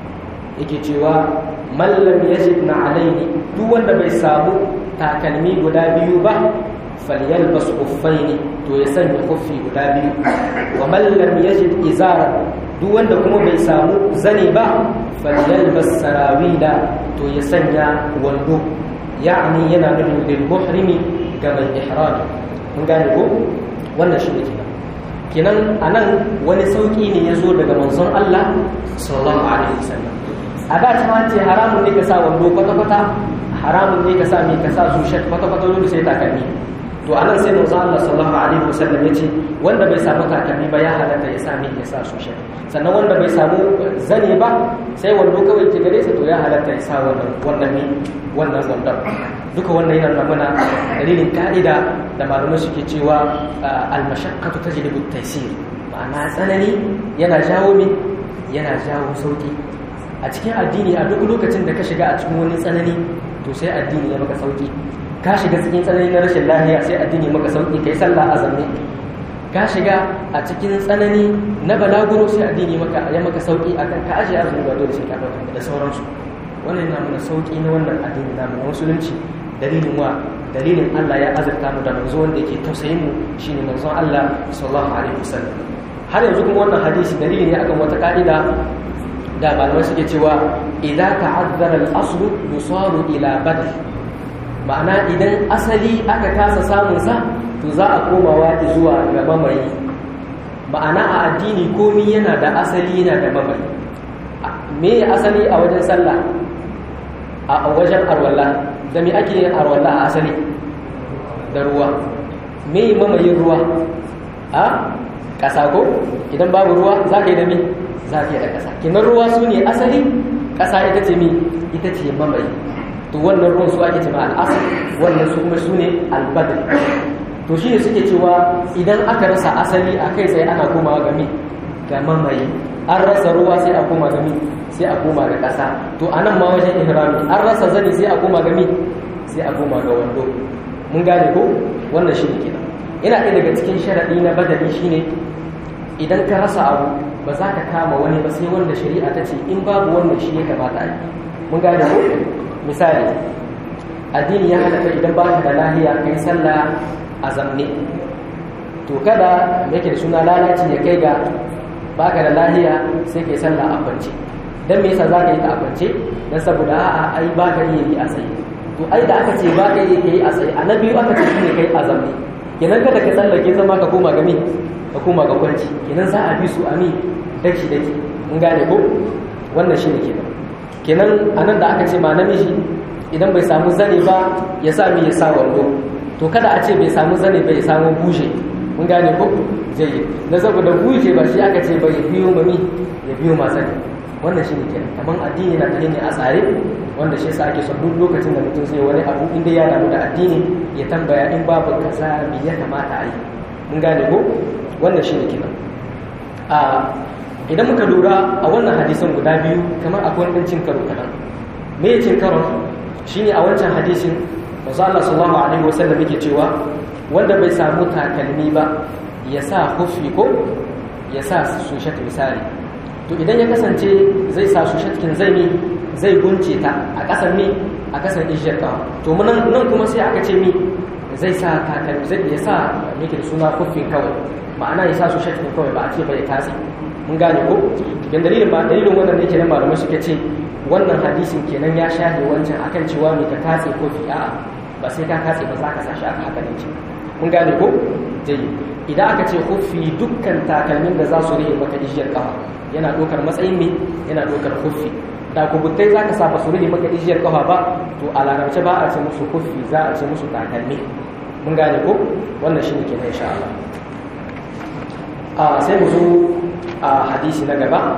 yake cewa man lam yajid na alaini duk wanda bai samu takalmi guda biyu ba falyalbas khuffaini to ya sanya khuffi guda biyu wa man lam yajid izara duk wanda kuma bai samu zane ba falyalbas sarawila to ya sanya wando ya'ni yana nufin lil muhrimi ga mai ihrami mun gane ko wannan shi ne kenan kenan anan wani sauki ne ya zo daga manzon Allah sallallahu alaihi wasallam a da ta ce haramun ne ka sa wando kwata-kwata haramun ne ka sa mai ka sa su shek kwata-kwata dole sai takalmi to anan sai manzo Allah sallallahu alaihi wasallam yace wanda bai samu takalmi ba ya halatta ya sami ya sa su shi sannan wanda bai samu zane ba sai wando kawai ke gare sa to ya halatta ya sa wannan wannan ne wannan wandon duka wannan yana nuna mana dalilin ka'ida da malamai suke cewa al-mashaqqatu tajlibu at-taysir ma'ana tsanani yana jawo mi yana jawo sauki a cikin addini a duk lokacin da ka shiga a cikin wani tsanani to sai addini ya maka sauki ka shiga cikin tsanani na rashin lahiya sai addini maka sauki kai sallah a zanne ka shiga a cikin tsanani na balaguro sai addini maka ya maka sauki akan ka aje azumi ba dole sai ka dauka da sauransu wannan yana mana sauki na wannan addini namu na musulunci dalilin wa dalilin Allah ya azurta mu da manzo wanda yake tausayin mu shine manzon Allah sallallahu alaihi wasallam har yanzu kuma wannan hadisi dalili ne akan wata ka'ida da malamai suke cewa idza ta'azzara al-aslu yusaru ila badal ma'ana idan asali aka kasa samun sa to za a komawa zuwa ga mamaye ma'ana a addini komi yana da asali yana da mamaye me asali a wajen sallah a wajen arwalla da me ake yin arwalla a asali da ruwa me mamayin ruwa a ƙasa ko idan babu ruwa za ka yi da mi za ka yi da ƙasa kinan ruwa su ne asali ƙasa ita ce mi ita ce mamaye to wannan ruwan su ake ce ma al'asar wannan su kuma su ne albadar to shi ne suke cewa idan aka rasa asali a kai sai ana komawa ga mi ga mamaye an rasa ruwa sai a koma ga mi sai a koma ga ƙasa to a nan ma wajen ihrami an rasa zani sai a koma ga mi sai a koma ga wando mun gane ko wannan shi ne kenan yana ɗaya daga cikin sharaɗi na badali shine idan ka rasa abu ba za ka kama wani ba sai wanda shari'a ta ce in babu wannan shi ya kamata a yi mun gane ko misali addini ya halatta idan ba ka da lahiya kai sallah a zamne to kada yake da suna lalaci ya kai ga ba ka da lahiya sai kai sallah a kwance dan me yasa za ka yi ta a kwance dan saboda a'a ai ba ka iya yi a tsaye to ai da aka ce ba ka iya yi a tsaye a na biyu aka ce shine kai a zamne kenan kada ka tsallake zama ka koma ga me ka koma ga kwanci kenan za a bi su a mi daki daki mun gane ko wannan shine kenan kenan anan da aka ce ma namiji idan bai samu zane ba ya sa mi ya sa wando to kada a ce bai samu zane bai samu bushe mun gane ko zai na saboda bushe ba shi aka ce bai biyo mami ya biyo ma zane wannan shine kenan kaman addini na tafiya ne a tsare wanda shi yasa ake son duk lokacin da mutum zai wani abu inda ya damu da addini ya tambaya in babu kaza me ya kamata a yi mun gane ko wannan shine kenan a idan muka lura a wannan hadisan guda biyu kamar akwai wani cin karo kaɗan me ya cin karon shine a wancan hadisin manzo Allah sallallahu alaihi wasallam yake cewa wanda bai samu takalmi ba ya sa hufi ko ya sa sushat misali to idan ya kasance zai sa sushatkin zai mi zai gunce ta a ƙasar mi a ƙasar ijiyar ƙawa to nan nan kuma sai aka ce mi zai sa takalmi zai ya sa yake da suna hufin kawai ma'ana ya sa sushatkin kawai ba a ce ba ya katse mun gane ko dan dalilin ba dalilin wannan ne kenan malamai suka ce wannan hadisin kenan ya shahe wancan akan cewa mai ka katse ko fi a'a ba sai ka katse ba za ka sa shi aka haka ne mun gane ko jayi idan aka ce huffi dukkan takalmin da za su rike maka ijiyar kafa yana ɗaukar matsayin me yana ɗaukar huffi da kubutai za ka saba su rike maka ijiyar kafa ba to a larabce ba a ce musu huffi za a ce musu takalmi mun gane ko wannan shine kenan insha Allah a sai mu zo a hadisi na gaba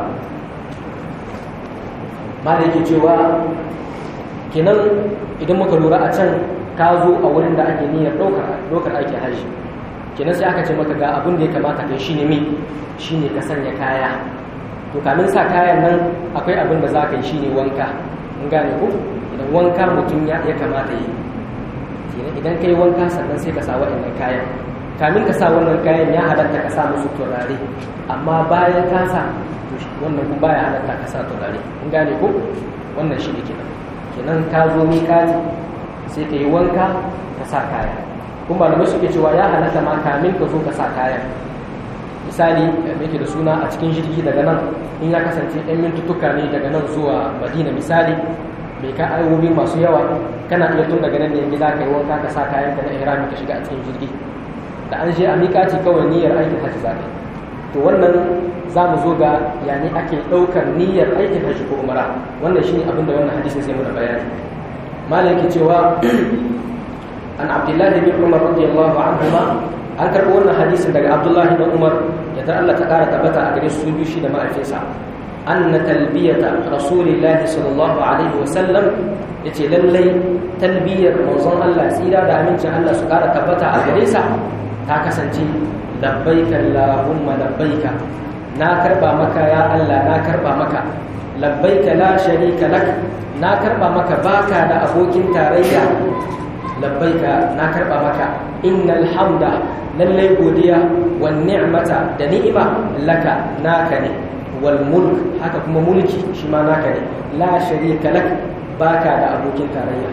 ma da yake cewa kenan idan muka lura a can ka zo a wurin da ake niyyar ɗaukar aikin hajji kenan sai aka ce maka ga abin da ya kamata kai shine me shine ka sanya kaya to kamin sa kayan nan akwai abin da za ka yi shine wanka mun gane ko idan wanka mutum ya kamata yi kenan idan ka yi wanka sannan sai ka sa waɗannan kayan kamin ka sa wannan kayan ya halatta ka sa musu turare amma bayan ka sa wannan kuma baya halatta ka sa turare kun gane ko wannan shi ne kenan kenan ka zo miƙati sai ka yi wanka ka sa kaya kuma malamai suke cewa ya halatta ma kamin ka zo ka sa kayan misali da yake da suna a cikin jirgi daga nan in ya kasance ɗan mintuttuka ne daga nan zuwa madina misali bai ka ayobi masu yawa kana iya tun daga nan ne gida ka yi wanka ka sa kayan ka na ihrami ka shiga a cikin jirgi da an je a miƙaci kawai niyyar aikin hajji za ka yi to wannan za mu zo ga yani ake ɗaukar niyyar aikin hajji ko umara wannan shine abin da wannan hadisin sai muna bayani malam yake cewa an abdullahi bin umar radiyallahu anhuma an karɓi wannan hadisin daga abdullahi bin umar yadda Allah ta ƙara tabbata a gare su biyu shi da ma'aikinsa anna talbiyata rasulillahi sallallahu alaihi wa sallam yace lallai talbiyar manzon Allah tsira da amincin Allah su ƙara tabbata a gare sa ta kasance labbaika Allahumma labbaika na karba maka ya Allah na karba maka labbaika la sharika lak na karba maka baka da abokin tarayya labbaika na karba maka innal hamda lallai godiya wan ni'mata da ni'ima laka naka ne wal mulk haka kuma mulki shi ma naka ne la sharika lak baka da abokin tarayya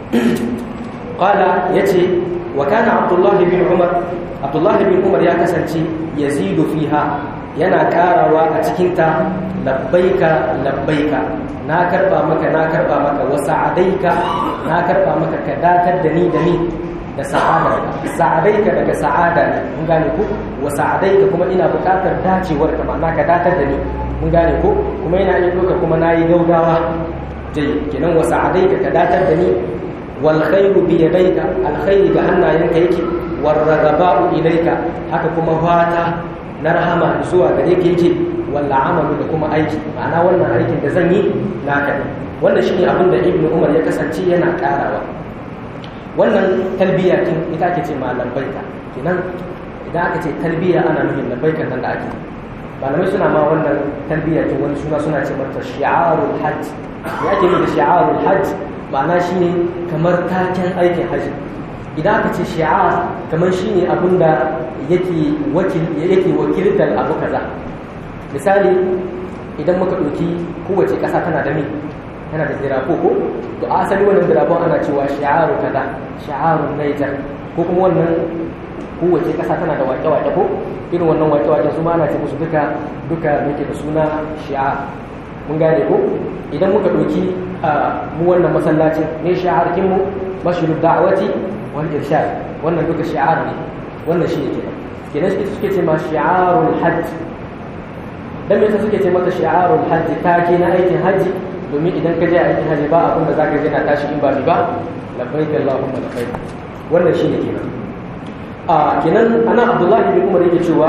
qala yace wa kana abdullahi bin umar abdullahi bin umar ya kasance yazidu fiha yana karawa a cikinta labbaika labbaika na karba maka na karba maka wa sa'adaika na karba maka ka datar da ni da ni da sa'ada sa'adaika daga sa'ada ne mun gane ku wa sa'adaika kuma ina buƙatar dacewar ka ma'ana ka datar da ni mun gane ku kuma ina iya doka kuma nayi gaugawa dai kenan wa sa'adaika ka datar da ni wal khairu bi yadayka al khairu ga hannayenka yake war ragaba'u ilayka haka kuma fata na rahama zuwa gare ka yake walla amalu da kuma aiki ma'ana wannan aikin da zan yi naka ne wannan shine abin da ibnu umar ya kasance yana karawa wannan talbiya kin ita ake ce ma lambaika kenan idan aka ce talbiya ana nufin lambaikan nan da ake malamai suna ma wannan talbiya kin wani suna suna ce mata shi'arul hajj ya ake nufi da shi'arul hajj ma'ana shine kamar taken aikin hajji idan aka ce shi'ar kamar shine abin da yake wakil yake wakiltar abu kaza misali idan muka ɗauki kowace ƙasa tana da me tana da zirafo ko to asali wannan zirafon ana cewa shi'aru kaza shi'arun Niger ko kuma wannan kowace ƙasa tana da waƙe-waƙe ko irin wannan waƙe-waƙe su ma ana ce musu duka duka muke da suna shi'ar mun gane ko idan muka ɗauki mu wannan masallacin ne shi'ar kinmu mashiru da'awati wal irshad wannan duka shi'ar ne wannan shi ne kenan kenan suke ce ma shi'arul hajj dan me suke ce mata shi'arul hajj take na aikin hajji domin idan ka je aikin hajji ba abin da zaka je na tashi in ba mi ba labbaik allahumma labbaik wannan shi ne kenan a kenan ana abdullahi bin umar yake cewa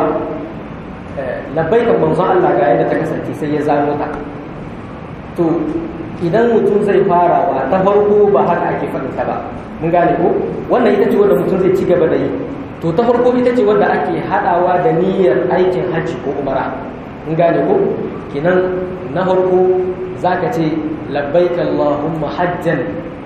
labbaik manzon Allah ga yadda ta kasance sai ya zano ta to idan mutum zai farawa ta farko ba haka ake faɗin ta ba mun gane ko wannan ita ce wanda mutum zai ci gaba da yi to ta farko ita ce wanda ake haɗawa da niyyar aikin hajji ko umara mun gane ko kinan na farko zaka ce labbaik allahumma hajjan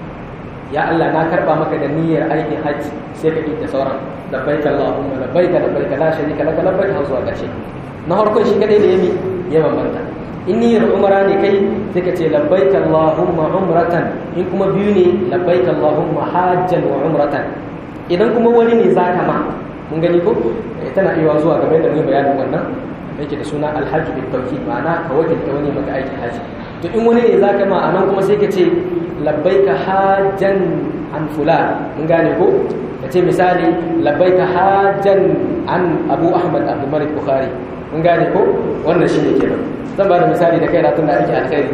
ya Allah na karba maka da niyyar aikin hajji sai ka kinta sauran labbaik allahumma labbaik labbaik la sharika laka labbaik har zuwa ƙarshe na farko shi kadai da yami ya bambanta in niyyar umara ne kai sai ka ce labbaik allahumma umratan in kuma biyu ne labbaik allahumma hajjan wa umratan idan kuma wani ne zaka ma mun gani ko tana iya zuwa game da mai bayanin wannan yake da suna alhaji bil tawkid ma'ana ka wakilta wani maka aikin haji to in wani ne zaka ma anan kuma sai ka ce labbaika hajjan an fulan mun gane ko ka ce misali labbaika hajjan an abu ahmad abdul malik bukhari mun gane ko wannan shine kenan zan ba da misali da kai tun da ake alkhairi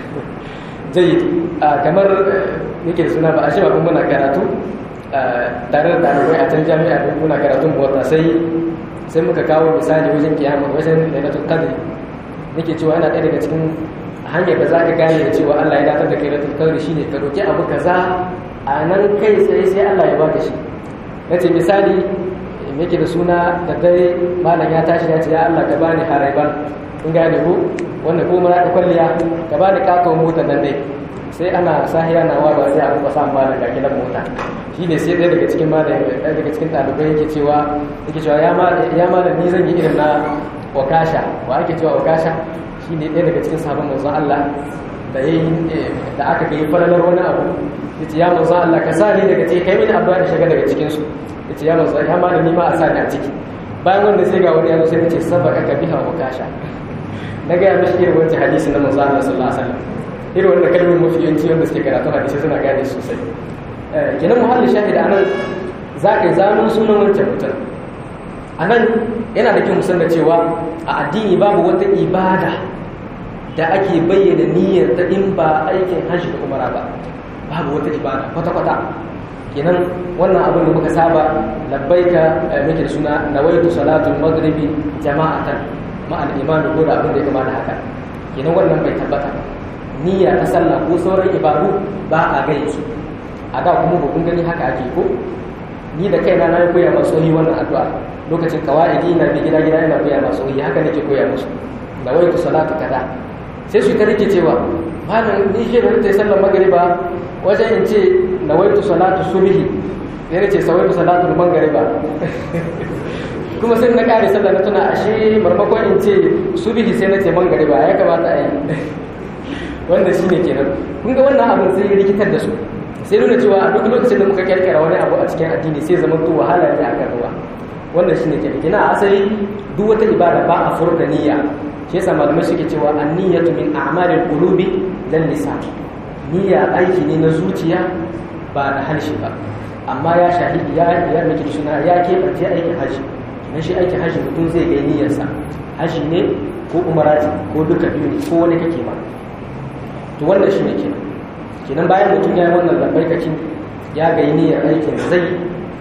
jayyid kamar nake da suna ba a shi ba kun muna karatu tare da ɗalibai a can jami'a don muna karatun mota sai sai muka kawo misali wajen kiyama wajen lailatul qadr nake cewa yana ɗaya daga cikin hanyar da zaka gane da cewa Allah ya datar da kai lailatul qadr shine ka roki abu kaza a nan kai sai sai Allah ya baka shi nace misali yake da suna da dare malam ya tashi ya ce ya Allah ka bani haraiban in gane ko wanda ko mara kwalliya ka bani katon motar nan dai sai ana sahiya na wa ba sai a kuma samu malam ga kilan mota shine sai ɗaya daga cikin malam ɗaya daga cikin ɗalibai yake cewa yake cewa ya malam ya malam ni zan yi irin na wakasha wa ake cewa wakasha shine ɗaya daga cikin sabon manzon Allah da yayi da aka ga falalar wani abu yace ya manzon Allah ka sa ni daga cikin kai mini addu'a da shiga daga cikin su yace ya manzon ya malam ni ma a sa ni a ciki bayan wanda sai ga wani ya zo sai yace sabaka ka biha wakasha na ga ya mishi irin wancan hadisi na manzon Allah sallallahu alaihi wasallam irin wanda kalmomin mafi yanci wanda suke karatu hadisi suna gane sosai kenan muhallin shahid a nan za ka yi zanen sunan wancan mutum a nan yana da kyau musan da cewa a addini babu wata ibada da ake bayyana niyyar ta in ba aikin hajji da umara ba babu wata ibada kwata-kwata kenan wannan abin da muka saba labbaika muke da suna nawaitu salatul maghribi jama'atan ma'al imami ko da abin da ya kama da haka kenan wannan bai tabbata ba niyya ta sallah ko sauran ibadu ba a gani su a da kuma ba kun gani haka ake ko ni da kaina na koya masu yi wannan addu'a lokacin kawaidi na bi gida gida ina koya masu yi haka nake koya musu da wai ku salatu kaza sai su ta rike cewa malam ni shi da ta sallar magriba wajen in ce na wai ku salatu subhi sai nace sawai ku salatu magriba kuma sai na kare sallar na tuna ashe marmakon in ce subhi sai nace magriba ya kamata a yi wanda shi ne kenan kun ga wannan abin sai rikitar da su sai nuna cewa a duk lokacin da muka kirkira wani abu a cikin addini sai zama to wahala ne akan ruwa wannan shine kenan kina asali duk wata ibada ba a furta niyya shi yasa malamai suke cewa an-niyyatu min a'malil qulubi lal lisan niyya aiki ne na zuciya ba da harshe ba amma ya shahidi ya ya miki suna ya keɓance aikin haji na shi aikin haji mutum zai ga niyyarsa haji ne ko umarati ko duka biyu ne ko wani kake ba to wannan shi ne kenan kenan bayan mutum ya yi wannan lambaikacin ya ga niyyar aikin zai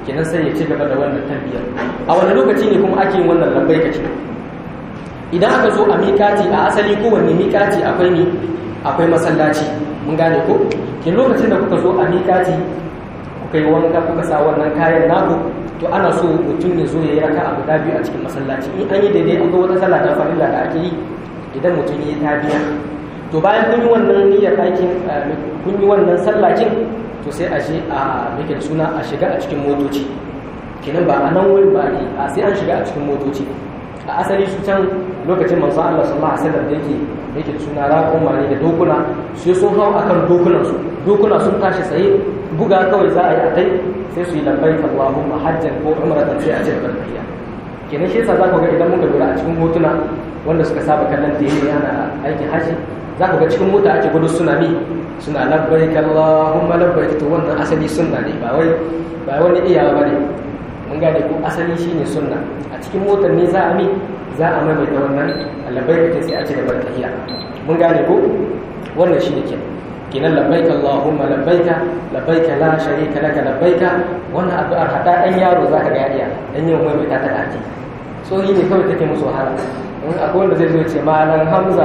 kenan sai ya ci gaba da wannan talbiyar a wani lokaci ne kuma ake yin wannan labbaika ce idan aka zo a mikati a asali kowanne mikati akwai ne akwai masallaci mun gane ko ke lokacin da kuka zo a mikati kuka yi wanka kuka sa wannan kayan naku to ana so mutum ya zo ya yi raka abu da biyu a cikin masallaci in an yi daidai an ga wata sallah ta farilla da ake yi idan mutum ya yi tabiya to bayan kun yi wannan niyyar aikin kun yi wannan sallakin to sai a je a muke da suna a shiga a cikin motoci kenan ba a nan wurin ba a sai an shiga a cikin motoci a asali su can lokacin manzon Allah sallallahu alaihi wasallam da yake yake suna raƙon ne da dokuna sai sun hau akan dokunan su dokuna sun tashi tsaye buga kawai za a yi a kai sai su yi labbaik Allahumma hajjan ko umratan sai a ce barkiya kenan shi yasa za ku ga idan muka lura a cikin hotuna wanda suka saba kallon da yake ana aikin haji za ku ga cikin mota ake gudu suna mi suna labbaik Allahumma labbaik to wannan asali sunna ne ba wai ba wani iyawa bane mun gane ko asali shine sunna a cikin motar ne za a mi za a maimaita wannan labbaik sai a ci gaba da tahiya mun gane ko wannan shine kenan kenan labbaik Allahumma labbaika labbaika la sharika laka labbaika wannan addu'ar hada dan yaro zaka ga iya dan yin maimaita ta dace so ne kawai take musu wahala in akwai wanda zai zo ce malan hamza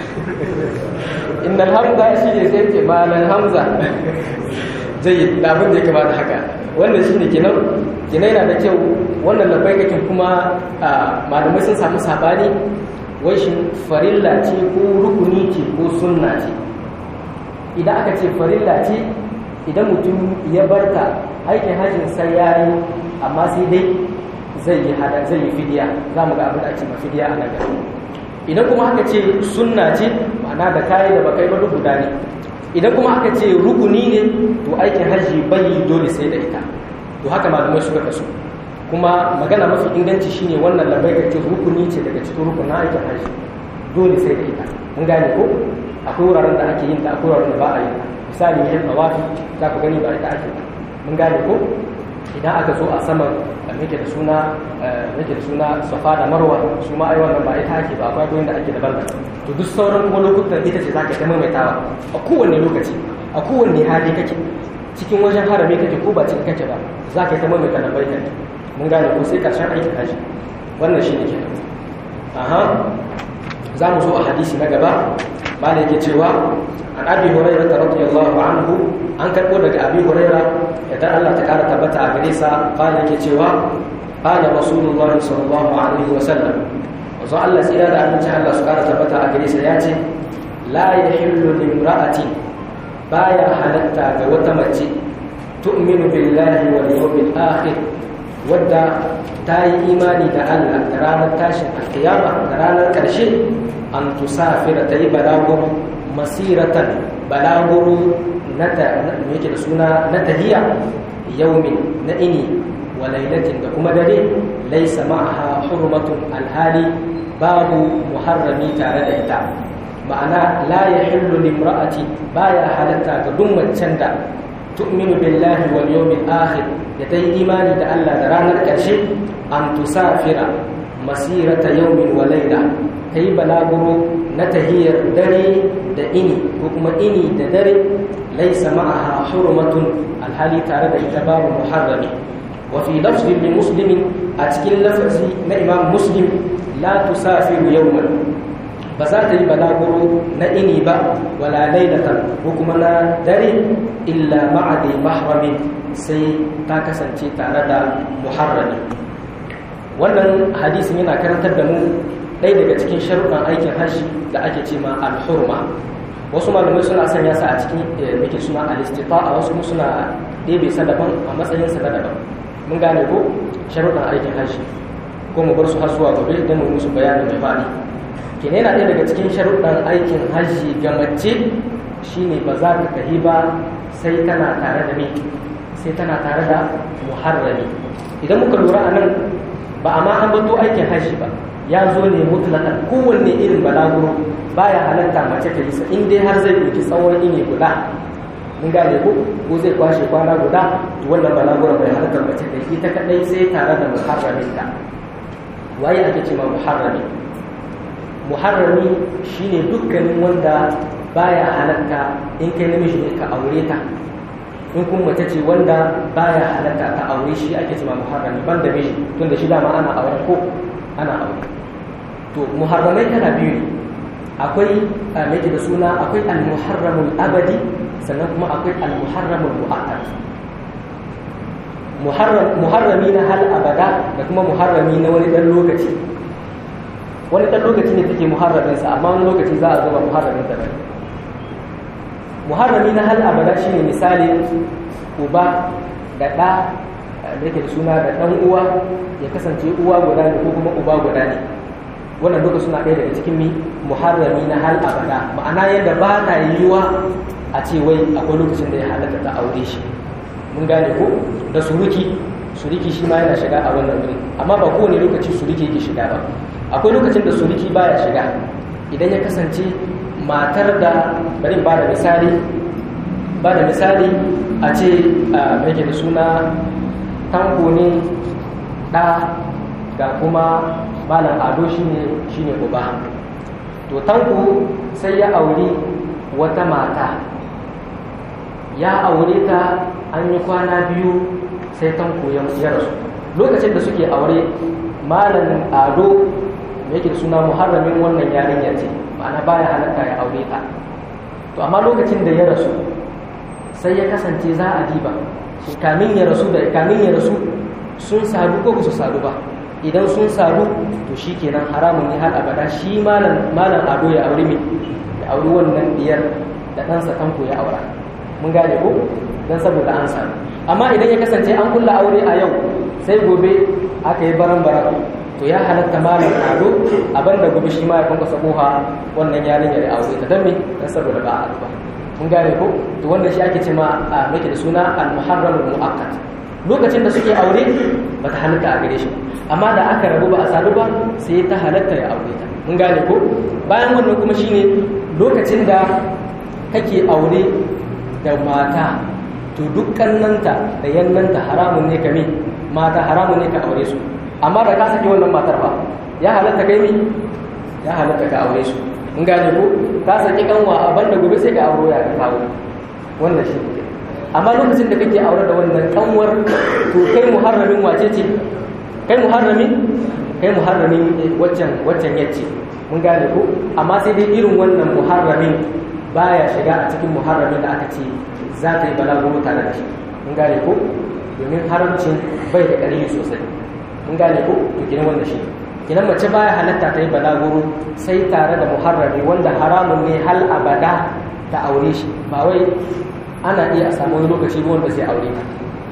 innal hamza shi ne sai ce malan hamza zai labin da ya kamata haka wannan shine kenan kenan yana da kyau wannan labbaikakin kuma malamai sun samu sabani wai shin farilla ce ko rukuni ce ko sunna ce idan aka ce farilla ce idan mutum ya barta aikin hajjin sai ya yi amma sai dai zai yi hada zai yi fidiya za mu ga abin da ake ma fidiya a nan gaba idan kuma aka ce sunna ce ma'ana da kayi da bakai ba duk guda ne idan kuma aka ce rukuni ne to aikin hajji bai yi dole sai da ita to haka malamai suka kasu kuma magana mafi inganci shine wannan labai ce rukuni ce daga cikin rukunin aikin hajji dole sai da ita mun gane ko akwai wuraren da ake yin ta akwai wuraren da ba a yi misali yin tawafi za ku gani ba ita ake mun gane ko idan aka zo a saman da muke da suna muke da suna safa da marwa su ma ai wannan ba ita ake ba akwai gurin da ake daban da to duk sauran kuma lokutan ita ce zaka ta maimaitawa a kowanne lokaci a kowanne hali kake cikin wajen harami kake ko ba cikin kake ba za ka yi ta maimaita da baikan mun gane ko sai karshen aikin haji wannan shi ne ke aha za mu zo a hadisi na gaba malai yake cewa an abi hurairah radiyallahu anhu an karbo daga abi hurairah idan Allah ta kara tabbata a gare sa qala yake cewa qala rasulullah sallallahu alaihi wa sallam wazo Allah tsira da aminci Allah su kara tabbata a gare sa yace la yahillu limra'ati baya halatta ga wata mace tu'minu billahi wal yawmil akhir wadda ta yi imani da Allah da ranar tashin alkiyama da ranar ƙarshe an tusafira ta yi balaguro masiratan balaguro na yake da suna na tahiya yaumin na ini wa lailatin da kuma dare laisa ma'aha hurmatun alhali babu muharrami tare da ita ma'ana la yahillu limra'ati baya halatta ga duk macen da tu'minu billahi wal yawmil akhir da ta yi imani da Allah da ranar ƙarshe an tusafira masirata yawmin wa laila ta yi balaguro na tahiyar dare da ini ko kuma ini da dare laisa ma'aha hurmatun alhali tare da ita babu muharrami wa fi lafzin li muslimin a cikin lafazi na imam muslim la tusafiru yawman ba za ta yi balaguro na ini ba wala lailatan ko kuma na dare illa ma'adi mahramin sai ta kasance tare da muharrami wannan hadisin yana karantar da mu ɗaya daga cikin sharuɗan aikin hajji da ake ce ma alhurma wasu malamai suna sanya sa a cikin muke suna alistifa a wasu suna ɗebe sa daban a matsayin sa na daban mun gane ko sharuɗan aikin hajji ko mu bar su har zuwa gobe don mu musu bayani mai faɗi kene yana ɗaya daga cikin sharuɗan aikin hajji ga mace shine ba za ka tahi ba sai tana tare da me sai tana tare da muharrami idan muka lura a nan ba a ma an bato aikin hajji ba ya zo ne mutlakan kowanne irin balaguro baya halatta mace ta yi sa in dai har zai ɗauki tsawon ini guda mun gane ko ko zai kwashe kwana guda to wannan balaguro bai halatta mace ta yi ita kadai sai tare da muharramin ta waye ake cewa muharrami muharrami shine dukkanin wanda baya halatta in kai namiji ne ka aure ta in kuma mace ce wanda baya halatta ta aure shi ake cewa muharrami ban da miji tunda shi dama ana aure ko ana aure to muharramai kala biyu ne akwai mai da suna akwai al-muharramul abadi sannan kuma akwai al-muharramul mu'akkad muharrami na hal abada da kuma muharrami na wani dan lokaci wani dan lokaci ne take muharraminsa amma wani lokaci za a zo ba muharramin ta bane muharrami na hal abada shine misali uba da ɗa da yake da suna da ɗan uwa ya kasance uwa guda ne ko kuma uba guda ne wannan duka suna ɗaya daga cikin mi muharrami na hal abada ma'ana yadda ba na yiwuwa a ce wai akwai lokacin da ya halatta ta aure shi mun gane ko da suruki suruki shi ma yana shiga a wannan wuri amma ba kowane lokaci suruki yake shiga ba akwai lokacin da suruki baya shiga idan ya kasance matar da bari ba da misali ba da misali a ce mai da suna tanko ne ɗa ga kuma malam ado shine shine uba to tanko sai ya auri wata mata ya aure ta an yi kwana biyu sai tanko ya rasu lokacin da suke aure malam ado yake da suna muharramin wannan yarinya ce ma'ana baya halatta ya aure ta to amma lokacin da ya rasu sai ya kasance za a diba shi kamin ya rasu da kamin ya rasu sun sadu ko su sadu ba idan sun sadu to shi kenan haramun ne har abada shi malam malam ado ya aure mai ya aure wannan diyar da ɗansa tanko ya aura mun gane ko don saboda an sami amma idan ya kasance an kulla aure a yau sai gobe aka yi baran baran to ya halatta malam ado abin da gobe shi ma ya kwankwasa koha wannan yarinyar ya aure ta don me don saboda ba a ba mun gane ko to wannan shi ake ce ma a make da suna al-muharram muakkad lokacin da suke aure ba ta halatta a gare shi amma da aka rabu ba a sadu ba sai ta halatta ya aure ta mun gane ko bayan wannan kuma shine lokacin da kake aure da mata to dukkananta da yannanta haramun ne ka mata haramun ne ka aure su amma da ka saki wannan matar ba ya halatta kai mi ya halatta ka aure su mun gane ko ka saki kanwa a banda gobe sai ka auro ya ka kawo wannan shi ne amma lokacin da kake aure da wannan kanwar to kai muharramin wace ce kai muharramin kai muharramin waccan waccan yace mun gane ko amma sai dai irin wannan muharramin baya shiga a cikin muharramin da aka ce za ta yi balaguro tare da shi mun gane ko domin haramcin bai da ƙarfi sosai mun gane ko to kinan wannan shi kinan mace baya halatta ta yi balaguro sai tare da muharrami wanda haramun ne hal abada ta aure shi ba wai ana iya a samu wani lokaci ba wanda zai aure ta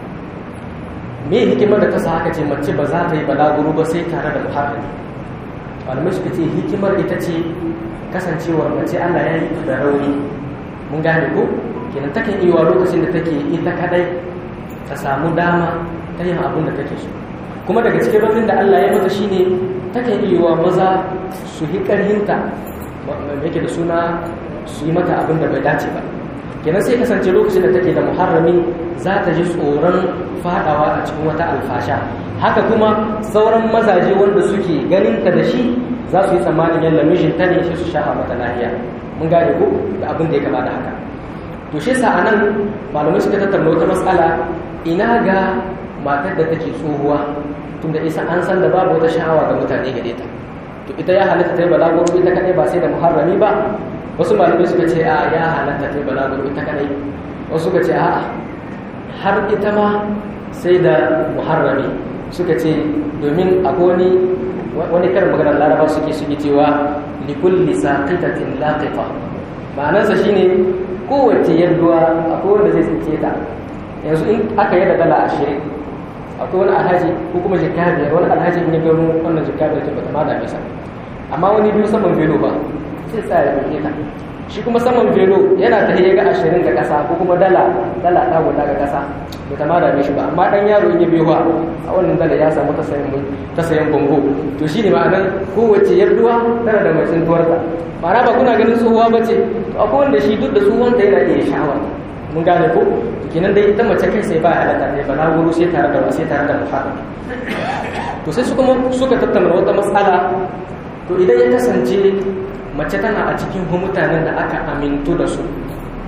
me hikimar da ta sa haka ce mace ba za ta yi balaguro ba sai tare da muharrami malamai suka ce hikimar ita ce kasancewar mace Allah ya yi da rauni mun gane ko kenan takan iya lokacin da take ita kadai ta samu dama ta yin abin da take so kuma daga cikin raunin da Allah ya mata shine takan iya maza su yi karhinta yake da suna su yi mata abin da bai dace ba kenan sai kasance lokacin da take da muharrami za ta ji tsoron fadawa a cikin wata alfasha haka kuma sauran mazaje wanda suke ganinta da shi za su yi tsammanin yalla mijinta ne shi su shafa mata lahiya mun gane ko da abin da ya kama da haka to shi sa anan malamai suka tattauna wata matsala ina ga matar da take tsohuwa tunda isa an san da babu wata sha'awa ga mutane gare ta to ita ya halatta ta yi balaguro ita kadai ba sai da muharrami ba wasu malamai suka ce a ya halatta ta yi balaguro ita kadai wasu suka ce a har ita ma sai da muharrami suka ce domin akwai wani wani karin maganar laraba suke suke cewa likulli saqitatin laqifa ma'anarsa shine kowace yadduwa akwai wanda zai tsinke ta yanzu in aka yadda dala ashirin akwai wani alhaji ko kuma jikka biyar wani alhaji in ya gano wannan jikka biyar ce bata ma dame sa amma wani biyu saman velo ba sai tsaya ya tsinke ta shi kuma saman velo yana ta ga ashirin ga kasa ko kuma dala dala ta guda ga kasa bata ma dame shi ba amma dan yaro in ya biyo a wannan dala ya samu ta sayan ta sayan bongo to shine ma'anar kowace yarduwa tana da mai tsintuwarta ma'ana ba kuna ganin tsohuwa ba ce to akwai wanda shi duk da tsohuwanta yana iya sha'awa mun gane ko kenan dai ita mace kai sai ba halatta ne bala wuru sai tare da sai tare da muharram to sai su kuma suka tattauna wata matsala to idan ya kasance mace tana a cikin mutanen da aka amintu da su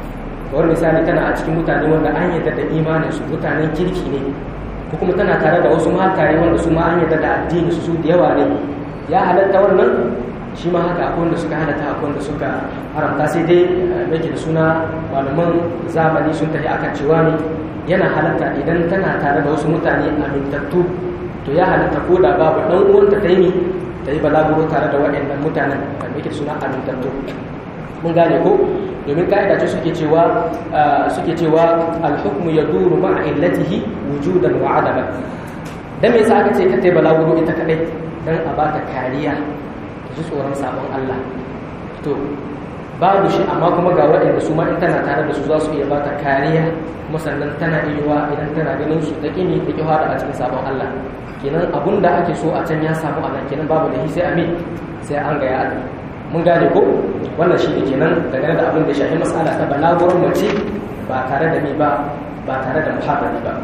kawar misali tana a cikin mutane wanda an yarda da imanin su mutanen kirki ne ko kuma tana tare da wasu mataye wanda su ma an yarda da addini su da yawa ne ya halatta wannan shi ma haka akwai wanda suka halatta akwai wanda suka haramta sai dai yake da suna malaman zamani sun tafi akan cewa ne yana halatta idan tana tare da wasu mutane amintattu to ya halatta ko da babu dan uwanta ta yi ta yi balaguro tare da waɗannan mutanen da yake da suna amintattu mun gane ko domin ka'ida ce suke cewa suke cewa al-hukmu yaduru ma'a illatihi wujudan wa adaman dan me yasa aka ce ka tai balaguro ita kadai dan a baka kariya ji tsoron sabon Allah to babu shi amma kuma ga waɗanda su ma in tana tare da su za su iya bata kariya kuma sannan tana iya idan tana ganin su ta kini ta kiwa a cikin sabon Allah kenan abun da ake so a can ya samu a nan kenan babu da sai amin sai an ga ya mun gane ko wannan shi ne kenan dangane da abin da shafi matsala ta balagurin mace ba tare da ni ba ba tare da muhabbari ba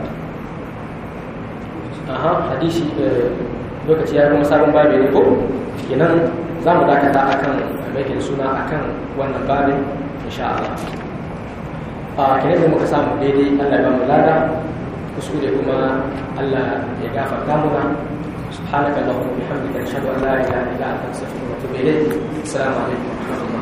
aha hadisi lokaci ya kuma sabon babi ne ko kenan za mu dakata akan mai suna akan wannan babin insha Allah a kenan da muka samu daidai Allah ya ba mu lada kuskure kuma Allah ya gafarta muna سبحانك اللهم وبحمدك نشهد ان لا اله الا انت نستغفرك ونتوب اليك السلام عليكم ورحمه الله